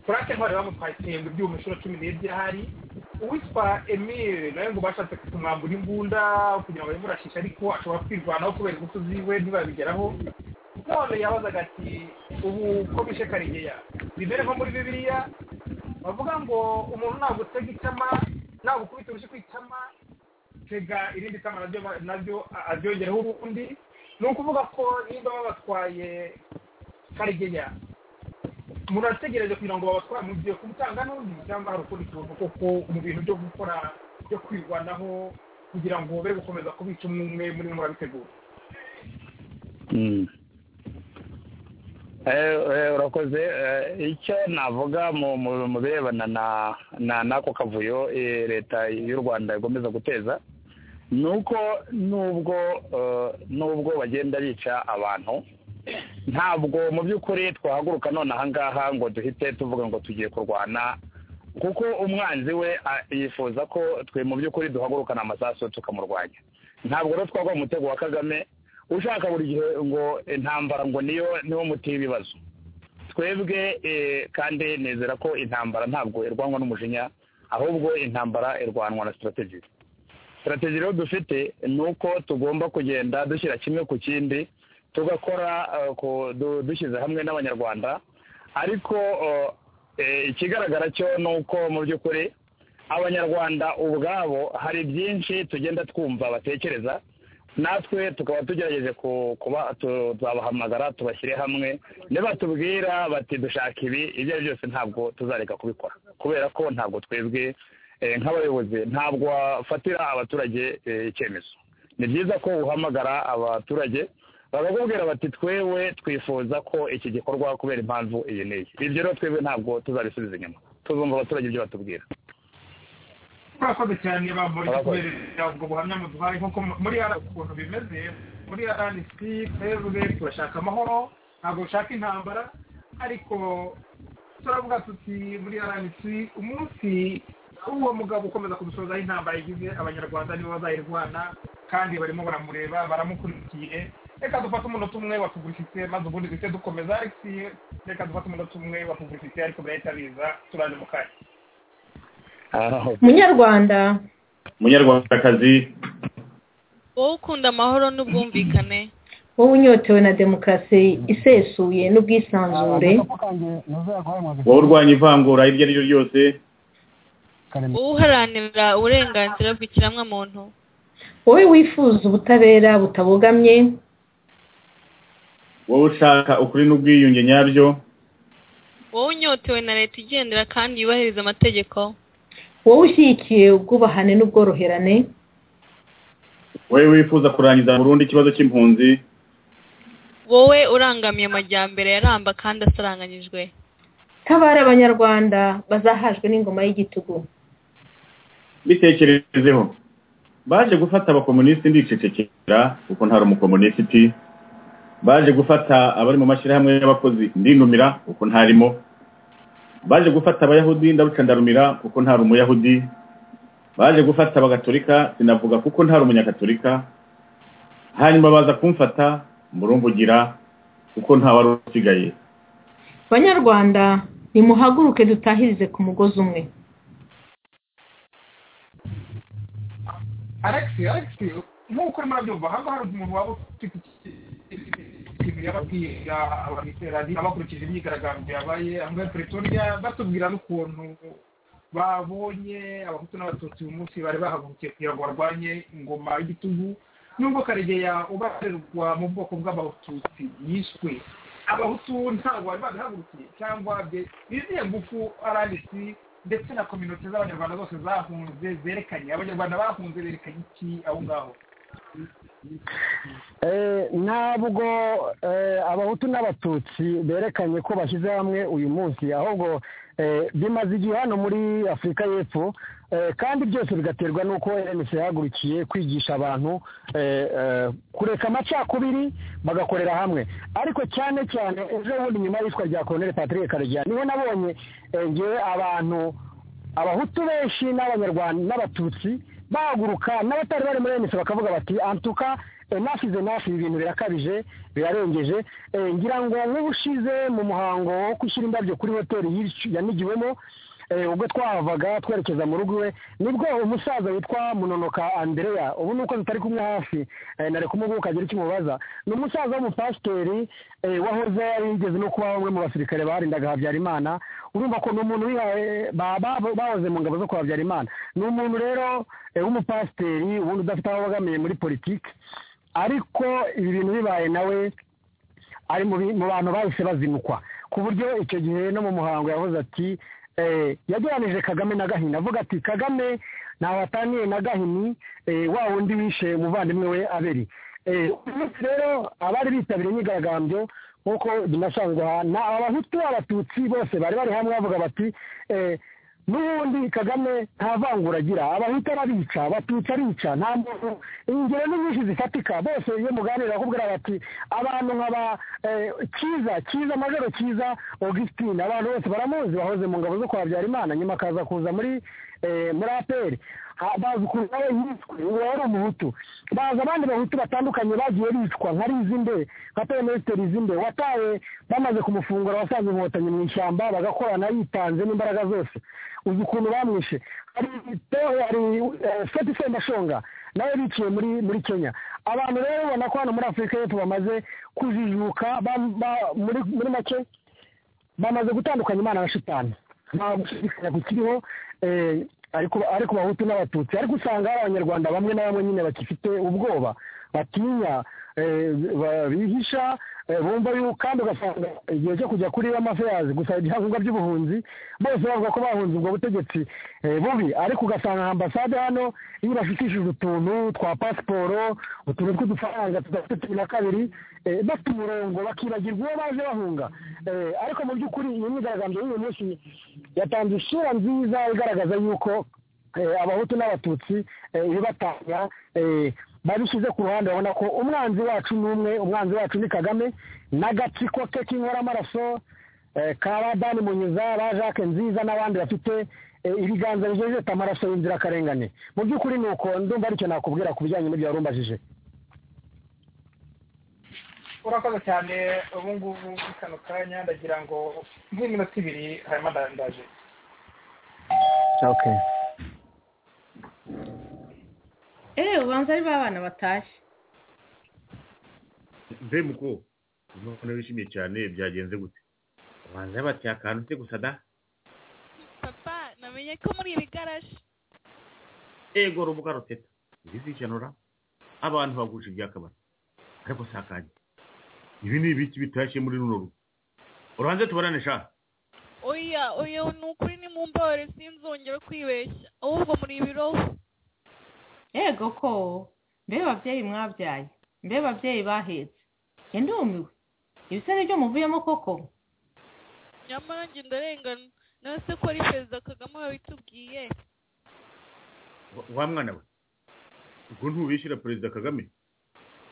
frank ntwari bamutwaye itembe ibyuma inshuro cumi n'ebyiri ahari uwitwa emile nawe ngo bashatse kumwambura imbunda kugira ngo bamurashishe ariko ashobora kwirwanaho kubera ingufu ziwe ntibabigeraho none yabazaga ati ubu ko bishe karigeya bimere nko muri bibiliya bavuga ngo umuntu nagutega itama nagukubita urushyi ku itama tega irindi tama nabyo nabyo abyongereho urundi ni ukuvuga ko niba babatwaye karigeya murategereje kugira ngo babatware mugiye kumutanga n'undi cyangwa hari ukundi kintu koko mu bintu byo gukora byo kwirwanaho kugira ngo be gukomeza kubica umwe umwe muri murabitegura urakoze icyo navuga mu birebana na n'ako kavuyo leta y'u rwanda igomeza guteza ni uko nubwo nubwo bagenda bica abantu ntabwo mu by'ukuri twahaguruka none ahangaha ngo duhite tuvuga ngo tugiye kurwana kuko umwanzi we yifuza ko twe mu by'ukuri duhagurukana amasasu tukamurwanya ntabwo rero twagwa mu mutego wa kagame ushaka buri gihe ngo intambara ngo niyo niwo muti w'ibibazo twebwe kandi nizera ko intambara ntabwo irwanwa n'umujinya ahubwo intambara irwanwa na sitarategi sitarategi rero dufite ni uko tugomba kugenda dushyira kimwe ku kindi tugakora dushyize hamwe n'abanyarwanda ariko ikigaragara cyo ni uko mu by'ukuri abanyarwanda ubwabo hari byinshi tugenda twumva batekereza natwe tukaba tugerageje kuba tuzabahamagara tubashyire hamwe nibatubwira bati dushaka ibi ibyo ari byose ntabwo tuzareka kubikora kubera ko ntabwo twebwe nk'abayobozi ntabwo wafatira abaturage icyemezo ni byiza ko uhamagara abaturage bakakubwira bati twewe twifuza ko iki gikorwa kubera impamvu iyi n'iyi ibyo rero twebwe ntabwo tuzabisubiza inyuma tuzumva abaturage ibyo batubwira murakoze cyane bamurika kubera ubwo buhamya muduhaye nkuko muri ara ukuntu bimeze muri rnc twebwe turashaka amahoro ntabwo dushaka intambara ariko turavuga tuti muri rnc umunsi uwo mugabo ukomeza kudusozaho intambara igize abanyarwanda nibo bazayirwana kandi barimo baramureba baramukurikiye reka dufate umunota umwe wa pubulisite maze ubundi duhite dukomeza ariko reka dufate umunota umwe wa pubulisite ariko birahita biza turaje mu kanya munyarwanda munyarwandakazi wowe ukunda amahoro n'ubwumvikane wowe unyotewe na demokarasi isesuye n'ubwisanzure wowe urwanya ivangura iryo ari ryo ryose wowe uharanira uburenganzira bw'ikiremwamuntu wowe wifuza ubutabera butabogamye wowe ushaka ukuri n'ubwiyunge nyabyo wowe unyotewe na leta igendera kandi yubahiriza amategeko wowe ushyigikiye ubwubahane n'ubworoherane wowe wifuza kurangiza burundu ikibazo cy'impunzi wowe urangamiye amajyambere yaramba kandi asaranganyijwe tabara abanyarwanda bazahajwe n'ingoma y'igitugu bitekerezeho baje gufata abakomunisiti ndicecekera kuko ntari umukomunisiti baje gufata abari mu mashyirahamwe y'abakozi ndinumira kuko ntarimo baje gufata abayahudi ndabuca ndarumira kuko ntari umuyahudi baje gufata abagaturika sinavuga kuko ntari umunyagaturika hanyuma baza kumfata murumvugira kuko nta wari usigaye banyarwanda nimuhaguruke dutahirize ku mugozi umwe alexi alexi nk'uko urimo urabyumva hano hari umuntu waba ufite ikintu yababwira abateraniye abakurikije imyigaragambyo yabaye ahangaha perezida batubwira n'ukuntu babonye abahutu n'abatutsi uyu munsi bari bahagurukiye kugira ngo barwanye ingoma y'igitugu nubwo karegeya ubarirwa mu bwoko bw'abatutsi yishwe abahutu ntabwo bari badahagurukiye cyangwa biziye ngufu aranditsi ndetse na kominote z'abanyarwanda zose zahunze zerekanye abanyarwanda bahunze berekanye iki aho ngaho ntabwo abahutu n'abatutsi berekanye ko bashyize hamwe uyu munsi ahubwo bimaze igihe hano muri afurika y'epfo kandi byose bigaterwa n'uko rnc yahagurukiye kwigisha abantu kureka amacakubiri bagakorera hamwe ariko cyane cyane ejo bundi nyuma y'itwa rya koroneri patrick karegeya niho nabonye ngewe abantu abahutu benshi n'abanyarwanda n'abatutsi bahaguruka n'abatari bari muri rnc bakavuga bati antuka enafize nafi ibi bintu birakabije birarengeje ngira ngo nk'ubushize mu muhango wo gushyira indabyo kuri hoteli yanigiwemo ubwo twahavaga twerekeza mu rugo iwe nibwo umusaza witwa munonoka andereya ubu nuko tutari kumwe hafi nari kumuguha ukagira icyo umubaza ni umusaza w'umupasiteri wahoze yarigeze no kuba bamwe mu basirikare barindaga habyarimana urumva ko ni umuntu wihaye bahoze mu ngabo zo kwa habyarimana ni umuntu rero w'umupasiteri ubundi udafite aho abogamiye muri politiki ariko ibi bintu bibaye nawe ari mu bantu bahise bazinukwa ku buryo icyo gihe no mu muhango yahoze ati yageranije kagame na gahini avuga ati kagame ntawe ataniye na gahini wa wundi wishe umuvandimwe we aberi umunsi rero abari bitabiriye imyigaragambyo nk'uko binasanzwe aha ni abahutu abatutsi bose bari bari hamwe bavuga bati n'ubundi kagame nta vangura agira abahutu arabica abatutsi arica nta muntu ingero ni nyinshi zifatika bose iyo muganira bakubwira bati abantu nka ba cyiza cyiza majoro cyiza augustine abantu bose baramuzi bahoze mu ngabo zo kwa habyarimana nyuma akaza kuza muri muri aperi bazi ukuntu nawe yiswe ubu rero umuhutu baza abandi bahutu batandukanye bagiye bicwa nka rizimbe nka perezida rizimbe watawe bamaze kumufungura wasanze inkotanyi mu ishyamba bagakorana yitanze n'imbaraga zose uzi ukuntu bamwishe hari hari seti sendashonga nawe biciye muri muri kenya abantu rero ubona ko hano muri afurika y'epfo bamaze kujijuka muri make bamaze gutandukanya imana na shitani nta gushidikanya kukiriho eh, ariko ariko abahutu n'abatutsi ariko usanga hari abanyarwanda bamwe na bamwe nyine bakifite ubwoba batinya eh, ba- bihisha eh, bumva yuko kandi ugasanga igihe cyo kujya kuri amaferasi gusa ibyangombwa by'ubuhunzi bose bavuga ko bahunze ubwo butegetsi eh, bubi ariko ugasanga ambasade hano iyo ibashukishije utuntu twa pasiporo utuntu tw'udufaranga tudafite cumi na kabiri eh, bafite umurongo bakibagirwa uwo baje bahunga Eh, ariko mu by'ukuri iyi myigaragambyo y'uyu munsi yatanze isura nziza igaragaza yuko eh, abahutu n'abatutsi eh, ibibatanya eh, babishyize ku ruhande babona ko umwanzi wacu ni umwe umwanzi wacu ni kagame n'agatsiko ke k'inkoramaraso eh, ka ba dani munyuza ba jacques nziza n'abandi bafite eh, ibiganza bijejeta amaraso y'inzirakarengane mu by'ukuri ni uko ndumva aricyo nakubwira ku bijyanye n'ibyo wari umbajije urakoze cyane ubu ngubu muri kano kanya ndagira ngo nk'iminota ibiri hanyuma nda- ndaje okay eee ubanza ari ba bana batashye mve muko none wishimiye cyane byagenze gute ubanza bateye akantu se gusa da papa namenye ko muri iri garaje ego rubuga ruteta ntizishyura abantu bagurisha ibyakabari ariko si akanya ibi ni ibiki bitashye muri runo rugo urubanza tubarane sha oya oya ni ukuri ni mu mbabare sinzongera kwibeshya ahubwo muri ibiroho yego ko mbe babyeyi mwabyaye mbe babyeyi bahetse ndumiwe ibisare byo muvuyemo koko nyamara njye ndarengana nawe se ko ari perezida kagame wabitubwiye Wa- wa mwana we ubwo ntubishyira perezida kagame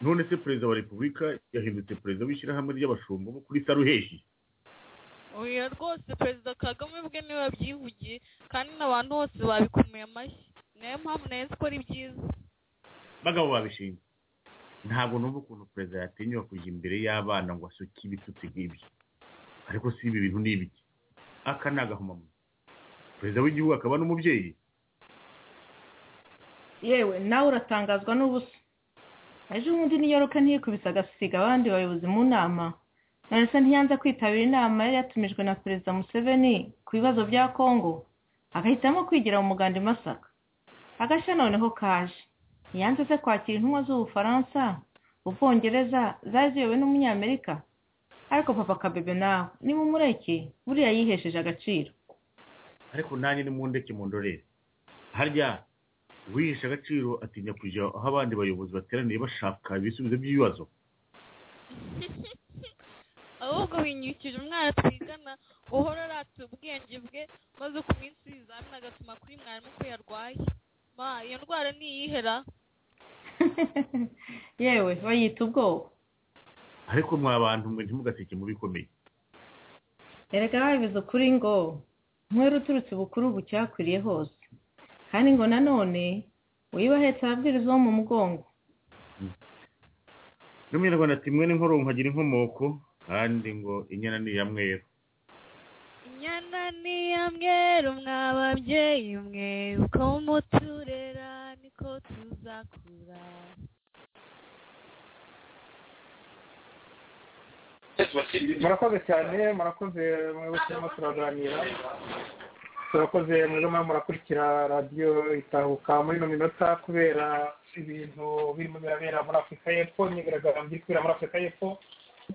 none se perezida wa repubulika yahindutse perezida w'ishyirahamwe ry'abashumba bo kuri saruheshi oya rwose perezida kagame ubwe niwe wabyivugiye kandi n'abantu bose babikomeye amashyi niyo mpamvu nayo nzi ko ari byiza bagabo babishinzwe ntabwo numva ukuntu perezida yatinyuka kujya imbere y'abana ngo asuke ibitutsi nk'ibyo ariko si ibi bintu ni ibiki aka ni agahomamunwa perezida w'igihugu akaba n'umubyeyi yewe nawe uratangazwa n'ubusa ejo bundi niyo roke ntiyikubise agasiga abandi bayobozi mu nama none se ntiyanze kwitabira inama yari yatumijwe na perezida museveni ku bibazo bya kongo agahitamo kwigira mu muganda i masaka agashya noneho kaje ntiyanze se kwakira intumwa z'ubufaransa ubwongereza zari ziyobowe n'umunyamerika ariko papa kabebe nawe nimumureke buriya yihesheje agaciro ariko nanjye ni mu ndeke mu ndorere harya uwihisha agaciro atinya kujya aho abandi bayobozi bateraniye bashaka ibisubizo by'ibibazo ahubwo winyukije umwana twigana uhora arata ubwenge bwe maze ku minsi y'ibizamini agatuma kuri mwarimu ko yarwaye ma iyo ndwara ntiyihera yewe bayita ubwoba ariko mwa bantu mwe ntimugaseke mu bikomeye erega babivuze ukuri ngo nkwere uturutse bukuru ubu cyakwiriye hose kandi ngo nanone uyibahetse ababwiriza wo mu mugongo n'umunyarwanda ati mwene nkoro nkagira inkomoko kandi ngo inyana ni iya mweru inyana ni iya mweru mwa babyeyi mwe uko muturera niko tuzakura murakoze cyane murakoze mwebwe turimo turaganira turakoze mwebwe murimo murakurikira radiyo itahuka muri ino minota kubera ibintu birimo birabera muri afurika y'epfo imyigaragambyo iri kubera muri afurika y'epfo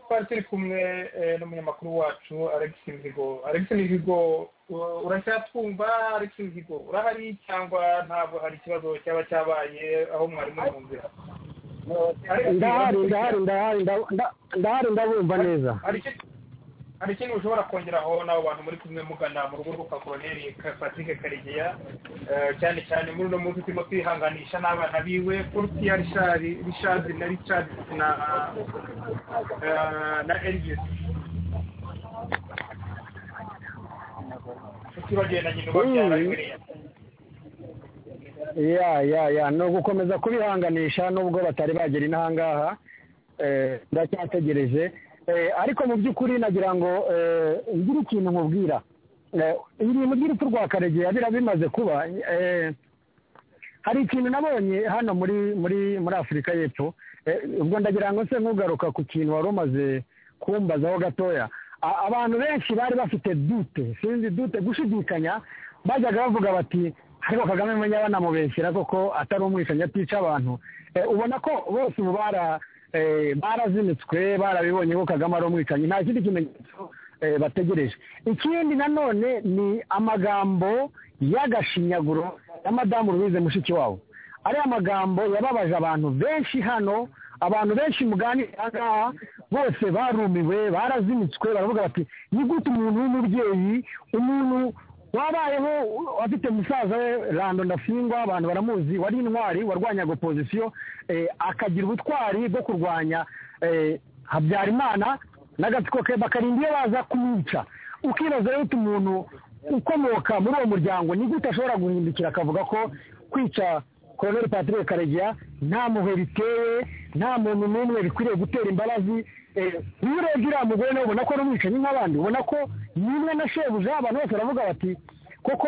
twari turi kumwe eh, n'umunyamakuru wacu alex mihigo alex mihigo u- uracyatwumva alex mihigo urahari cyangwa ntabwo hari ikibazo cyaba cyabaye aho mwari muri mu nzira ndahari ndahari ndahari nda- nda- ndahari ndabumva neza hari iki- hari ikindi ushobora kongeraho n'abo bantu muri kumwe mugana mu rugo rwa koroneri patrick karegeya eh, cyane cyane muri uno munsi turimo twihanganisha n'abana biwe kurutiya richard na richard na eh, na elvis tutibagiwe na nyina ubabyara Bibiliya. ya ya ya ni ugukomeza kubihanganisha nubwo batari bagera inahangaha eh, ndacyategereje Eh, ariko mu by'ukuri nagira ngo eh, ngire ikintu nkubwira Eh, ibintu by'urupfu rwa karegeya bira bimaze kuba eh, hari ikintu nabonye hano muri muri muri afurika y'epfo Eh, ubwo ndagira ngo se nkugaruka ku kintu wari umaze kumbazaho gatoya a- abantu benshi bari bafite dute sinzi dute gushidikanya bajyaga bavuga bati ariko kagame menya banamubeshyira koko atari umwishanyi atica abantu Eh, ubona ko bose ubu bara- eh, barazinitswe barabibonye ko kagame ari umwicanyi nta kindi kimenyetso eh, bategereje ikindi nanone ni amagambo y'agashinyaguro ya madamu louise mushikiwabo ariya magambo yababaje abantu benshi hano abantu benshi muganira aha ngaha bose barumiwe barazinitswe baravuga bati ni gute umuntu w'umubyeyi umuntu wabayeho afite musaza we rando ndafingwa abantu baramuzi wari intwari warwanyaga opozisiyo eh, akagira ubutwari bwo kurwanya eh, habyarimana n'agatsiko ke bakarinda iyo baza kumwica ukibaza rero uti umuntu ukomoka muri uwo muryango ni gute ashobora guhindukira akavuga ko kwica koloneli patrick karegeya nta muhe biteye nta muntu n'umwe bikwiriye gutera imbabazi Eh, iyo urebye uriya mugore nawe ubona ko ari umwicanyi nk'abandi ubona ko nimwe na shebuja abantu bose baravuga bati koko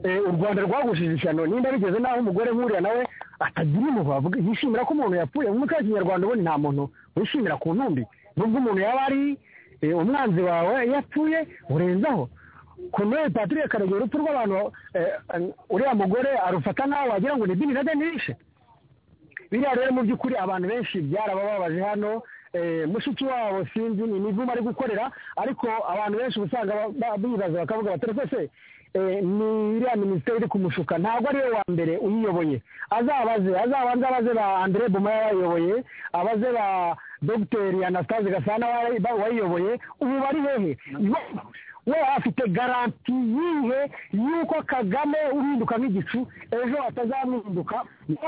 eh, u rwanda rwagushije ishyano nimba bigeze n'aho umugore nk'uriya nawe atagira impuhwe avuga yishimira ko umuntu yapfuye mu muco wa kinyarwanda ubundi nta muntu wishimira ku ntumbi nubwo umuntu yaba ari eh, umwanzi wawe yapfuye urenzaho Colonel Patrick Karegeya urupfu rw'abantu eh, uriya mugore arufata nk'aho wagira ngo ni bin Laden yishe biriya rero mu by'ukuri abantu benshi byarabababaje hano eh, mushiki wabo sinzi ni imivumo ari gukorera ariko abantu benshi uba usanga ba- ba- bibaza bakavuga bati rwose eh, ni iriya minisiteri iri kumushuka ntabwo ariwe wa mbere uyiyoboye azabaze azabanze abaze ba andre buma yabayoboye abaze ba dogiteri anastase gasana wa- ba- wayiyoboye ubu bari hehe Ibo- we afite garanti yihe y'uko kagame uhinduka nk'igicu ejo atazamwinduka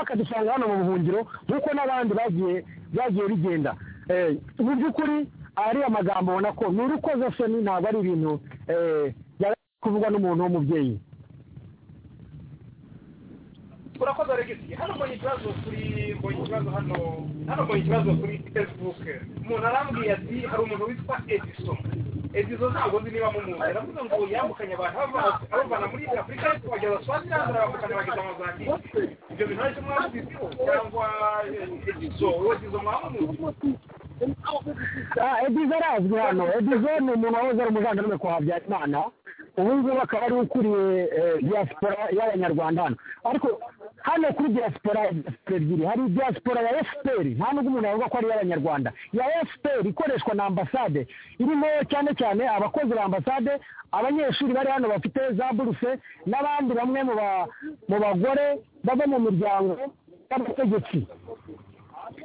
akadusanga hano mu buhungiro nk'uko n'abandi bagiye bagiye bigenda Eh, mu by'ukuri ariya magambo ubona ko ni urukozasoni ntabwo ari ibintu eh, byari kuvugwa n'umuntu w'umubyeyi urakoze regisi hano mbonye ikibazo kuri mbonye ikibazo hano hano mbonye ikibazo kuri facebook umuntu arambwiye ati hari umuntu witwa ediso ediso ntabwo nzi niba mumuzi aravuze ngo yambukanye abantu abava- abavana muri afurika ariko bageza swaziland arabavukana bageza mozambique ibyo bintu aricyo mwamuziho cyangwa eh, ediso uwo ediso mwamuzi Ah, edizo arazwi hano edizo ni umuntu wahoze ari umuvandimwe kwa habyarimana ubu ngubu akaba ari we ukuriye eh, diaspora y'abanyarwanda hano ariko hano kuri diaspora diaspora ebyiri hari diaspora ya fpr nta nubwo umuntu yavuga ko ari iy'abanyarwanda ya fpr ikoreshwa na ambasade irimo cyane cyane abakozi ba ambasade abanyeshuri bari hano bafite za buruse n'abandi bamwe mu ba- mu bagore bava mu miryango y'abategetsi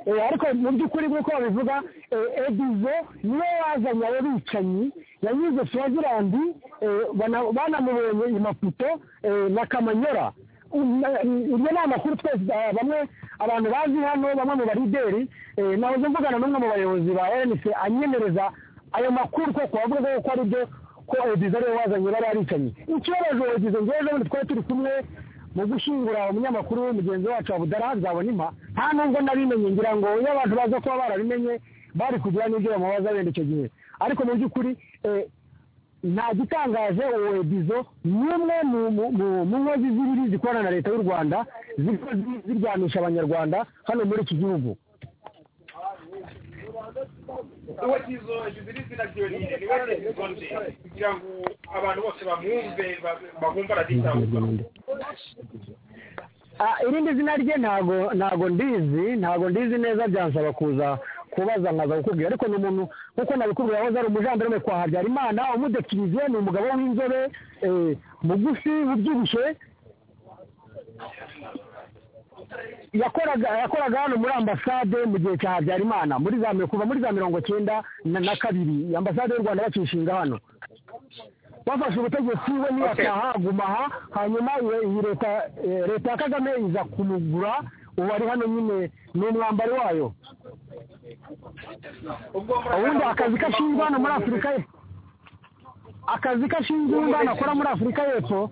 Eh, ariko mu by'ukuri nk'uko babivuga eh, edizo niwe wazanye abo bicanyi yanyuze swazilandi eh, bana- banamubonye i maputo eh, na kamanyora Um, na- iryo ni amakuru twese ah, bamwe abantu bazi hano bamwe mu barideri eh, nahoze mvugana n'umwe mu bayobozi ba rnc anyemereza ayo makuru ko kubavuga ko ari byo ko edizo ariwe wazanye bari baricanyi ikibabaje edizo ngewe ejo bundi twari turi kumwe mu gushyingura umunyamakuru mugenzi wacu wa budara nzabona impa nta nubwo nabimenye ngira ngo iyo abantu baza kuba barabimenye bari kugira n'ibyo bamubaza wenda icyo gihe ariko mu by'ukuri eh, nta gitangaje uwo edizo ni umwe mu- mu- mu- mu nkozi zibiri zikorana na leta y'u rwanda ziba zi- ziryanisha abanyarwanda hano muri iki gihugu uwo kizo egizo ni izina ryonyine niwe ediso nde kugira ngo abantu bose bamwumve ba- babumve araditabuka Ah, irindi zina rye ntago ntago ndizi ntago ndizi neza byansaba kuza kubaza nkaza kukubwira ariko ni umuntu nkuko nabikubwira wahoze ari umujandarume kwa habyarimana umudekiriziye ni umugabo w'inzobe eh, mugufi ubyibushye yakoraga yakoraga hano muri ambasade mu gihe cya habyarimana muri za mi- kuva muri za mirongo cyenda na na kabiri ambasade y'u rwanda bacishinga hano bafashe ubutegetsi we niyataha aguma aha hanyuma iyo- iyi leta eh, leta ya kagame iza kumugura ubu ari hano nyine ni umwambari wayo ubwo ubundi akazi kashinzwe hano muri afurika ye akazi kashinzwe ubundi hano akora muri afurika y'epfo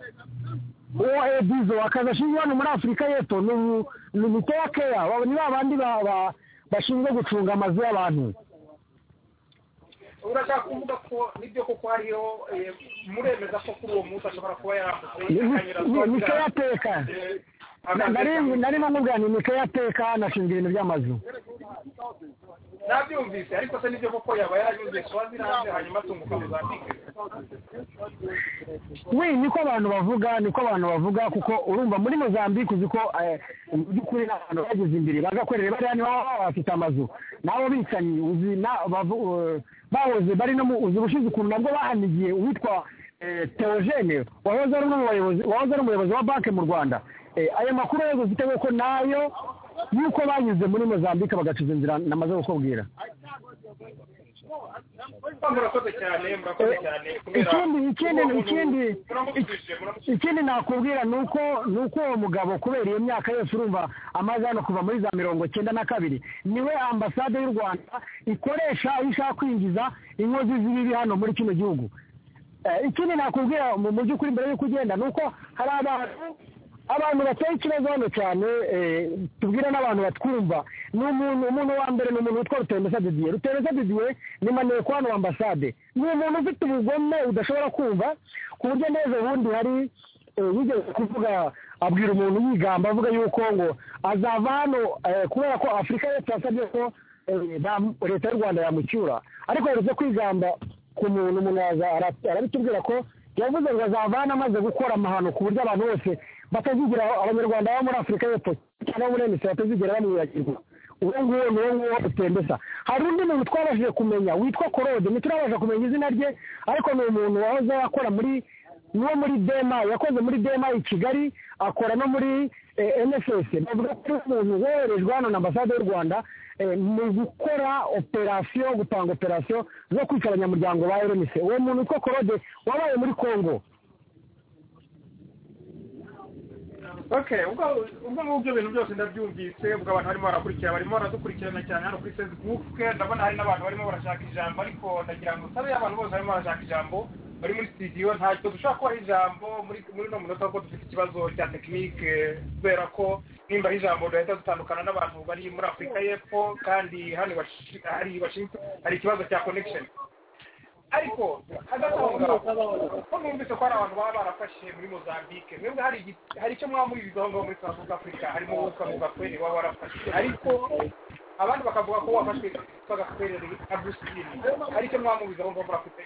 uwo edizo akazi ashinzwe hano muri afurika y'epfo ni umu- ni mitoya keya Abo ni ba bandi ba- ba- bashinzwe gucunga amazu y'abantu urashaka kuvuga ko nibyo koko hariho eh, muremeza ko kuri uwo munsi ashobora kuba yambutse ni akanyura ni- ni Swaziland. keya teka Eh, nari nkubwira ni mike yateka anashinga ibintu by'amazu nabyumvise ariko se nibyo kuko yaba yaranyumvise wazi nawe hanyuma atunguka muzambike we niko abantu bavuga niko abantu bavuga kuko urumva muri mozambique uzi ko eh, mu by'ukuri ni abantu bageze imbere bagakorera bariya nibo baba bafite amazu nabo bicanyi uzi na- bavu- eh, bahoze bari no mu uzi ubushize ukuntu nabwo bahanigiye uwitwa eh, theogene wahoze ari umwe mu bayobozi wahoze ari umuyobozi wa banki mu rwanda Eh, ayo makuru yo ufite ko nayo yuko banyuze muri mozambique bagacuza inzira namaze kukubwira murakoze cyane murakoze cyane kubera ikindi ikindi ubu ngubu ikindi muramusubije muramusubije ikindi nakubwira ni uko ni uko uwo mugabo kubera iyo myaka yose urumva amaze hano kuva muri za mirongo cyenda na kabiri niwe ambasade y'u rwanda ikoresha iyo ishaka kwinjiza inkozi z'ibibi hano muri kino gihugu Eh, ikindi nakubwira mu mu by'ukuri mbere y'uko ugenda ni uko hari abantu abantu bateye ikibazo hano cyane eh, tubwira n'abantu batwumva ni umuntu umuntu wa mbere ni umuntu witwa rutemesa didiye rutemesa didiye ni maneko hano ambasade ni umuntu ufite ubugome udashobora kumva ku buryo neza ubundi hari eh, yigeze kuvuga abwira umuntu yigamba avuga yuko ngo azava hano eh, kubera ko afurika yose yasabye ko eh, bam- leta y'u rwanda yamucyura ariko yaruze kwigamba ku muntu umuntu yaza ara- arabitubwira ko yavuze ngo azavana amaze gukora amahano ku buryo abantu bose batazigera abanyarwanda bo muri afurika y'epfo cyangwa muri emisiri batazigera bamwibagirwa uwo nguwo ni uwo nguwo utembesa hari undi muntu twabashije kumenya witwa korode ntiturabasha kumenya izina rye ariko ni umuntu wahoze akora muri niwo muri dema yakoze muri dema i kigali akora no muri nfs bavuga ko ari umuntu woherejwe hano na ambasade y'u rwanda eh, mu gukora operasiyo gupanga operasiyo zo kwica abanyamuryango ba rnc uwo muntu witwa korode wabaye muri kongo okay ubwo ubwo ngubwo ibintu byose ndabyumvise ubwo abantu barimo barakurikira barimo baradukurikirana cyane hano kuri facebook ndabona hari n'abantu barimo barashaka ijambo ariko ndagira ngo nsabe abantu bose barimo barashaka ijambo bari muri studio ntacyo dushobora kubaha ijambo muri muri uno munota kuko dufite ikibazo cya tekinike kubera ko nimba ari ijambo duhita dutandukana n'abantu bari muri afurika y'epfo kandi hano iwashi- hari iwashi- hari ikibazo cya connection ariko hagataho ko numvise ko hari abantu baba barafashe muri mozambique mwebwe hari igi- hari icyo mwaba mubiziho ngo muri south africa harimo uwo witwa mugakwere waba warafashe ariko abandi bakavuga ko wafashwe witwa gakwere agusitini hari icyo mwaba mubiziho ngo murafite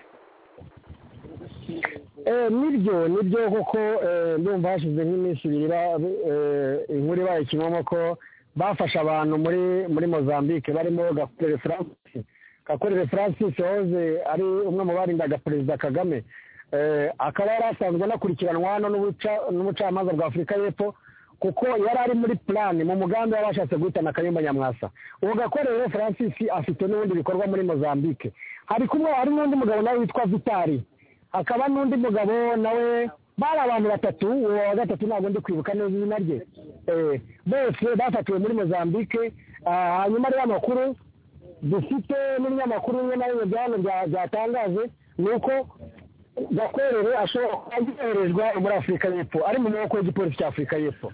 Eh, nibyo nibyo koko eh, ndumva hashize nk'iminsi ibiri ba- eh, inkuru ibaye kimomo ko bafashe abantu muri muri mozambique barimo gakorere francis gakorere francis wahoze ari umwe mu barindaga perezida kagame Eh, akaba yari asanzwe anakurikiranwa hano n'ubuca- n'ubucamanza bwa afurika y'epfo kuko yari ari muri plan mu mugambi w'abashatse guhitana kayumba nyamwasa uwo gakorere francis afite n'ubundi bikorwa muri mozambique hari kumwe hari n'undi mugabo nawe witwa vitali hakaba n'undi mugabo nawe bari abantu batatu uwo wa gatatu ntabwo ndi kwibuka neza izina rye Eh, bose bafatiwe muri mozambique Ah, hanyuma rero amakuru dufite n'ibinyamakuru bimwe na bimwe bya hano bya- byatangaje ni uko gakorere ashobora kuba yoherezwa muri afurika y'epfo ari mu maboko y'igipolisi cya afurika y'epfo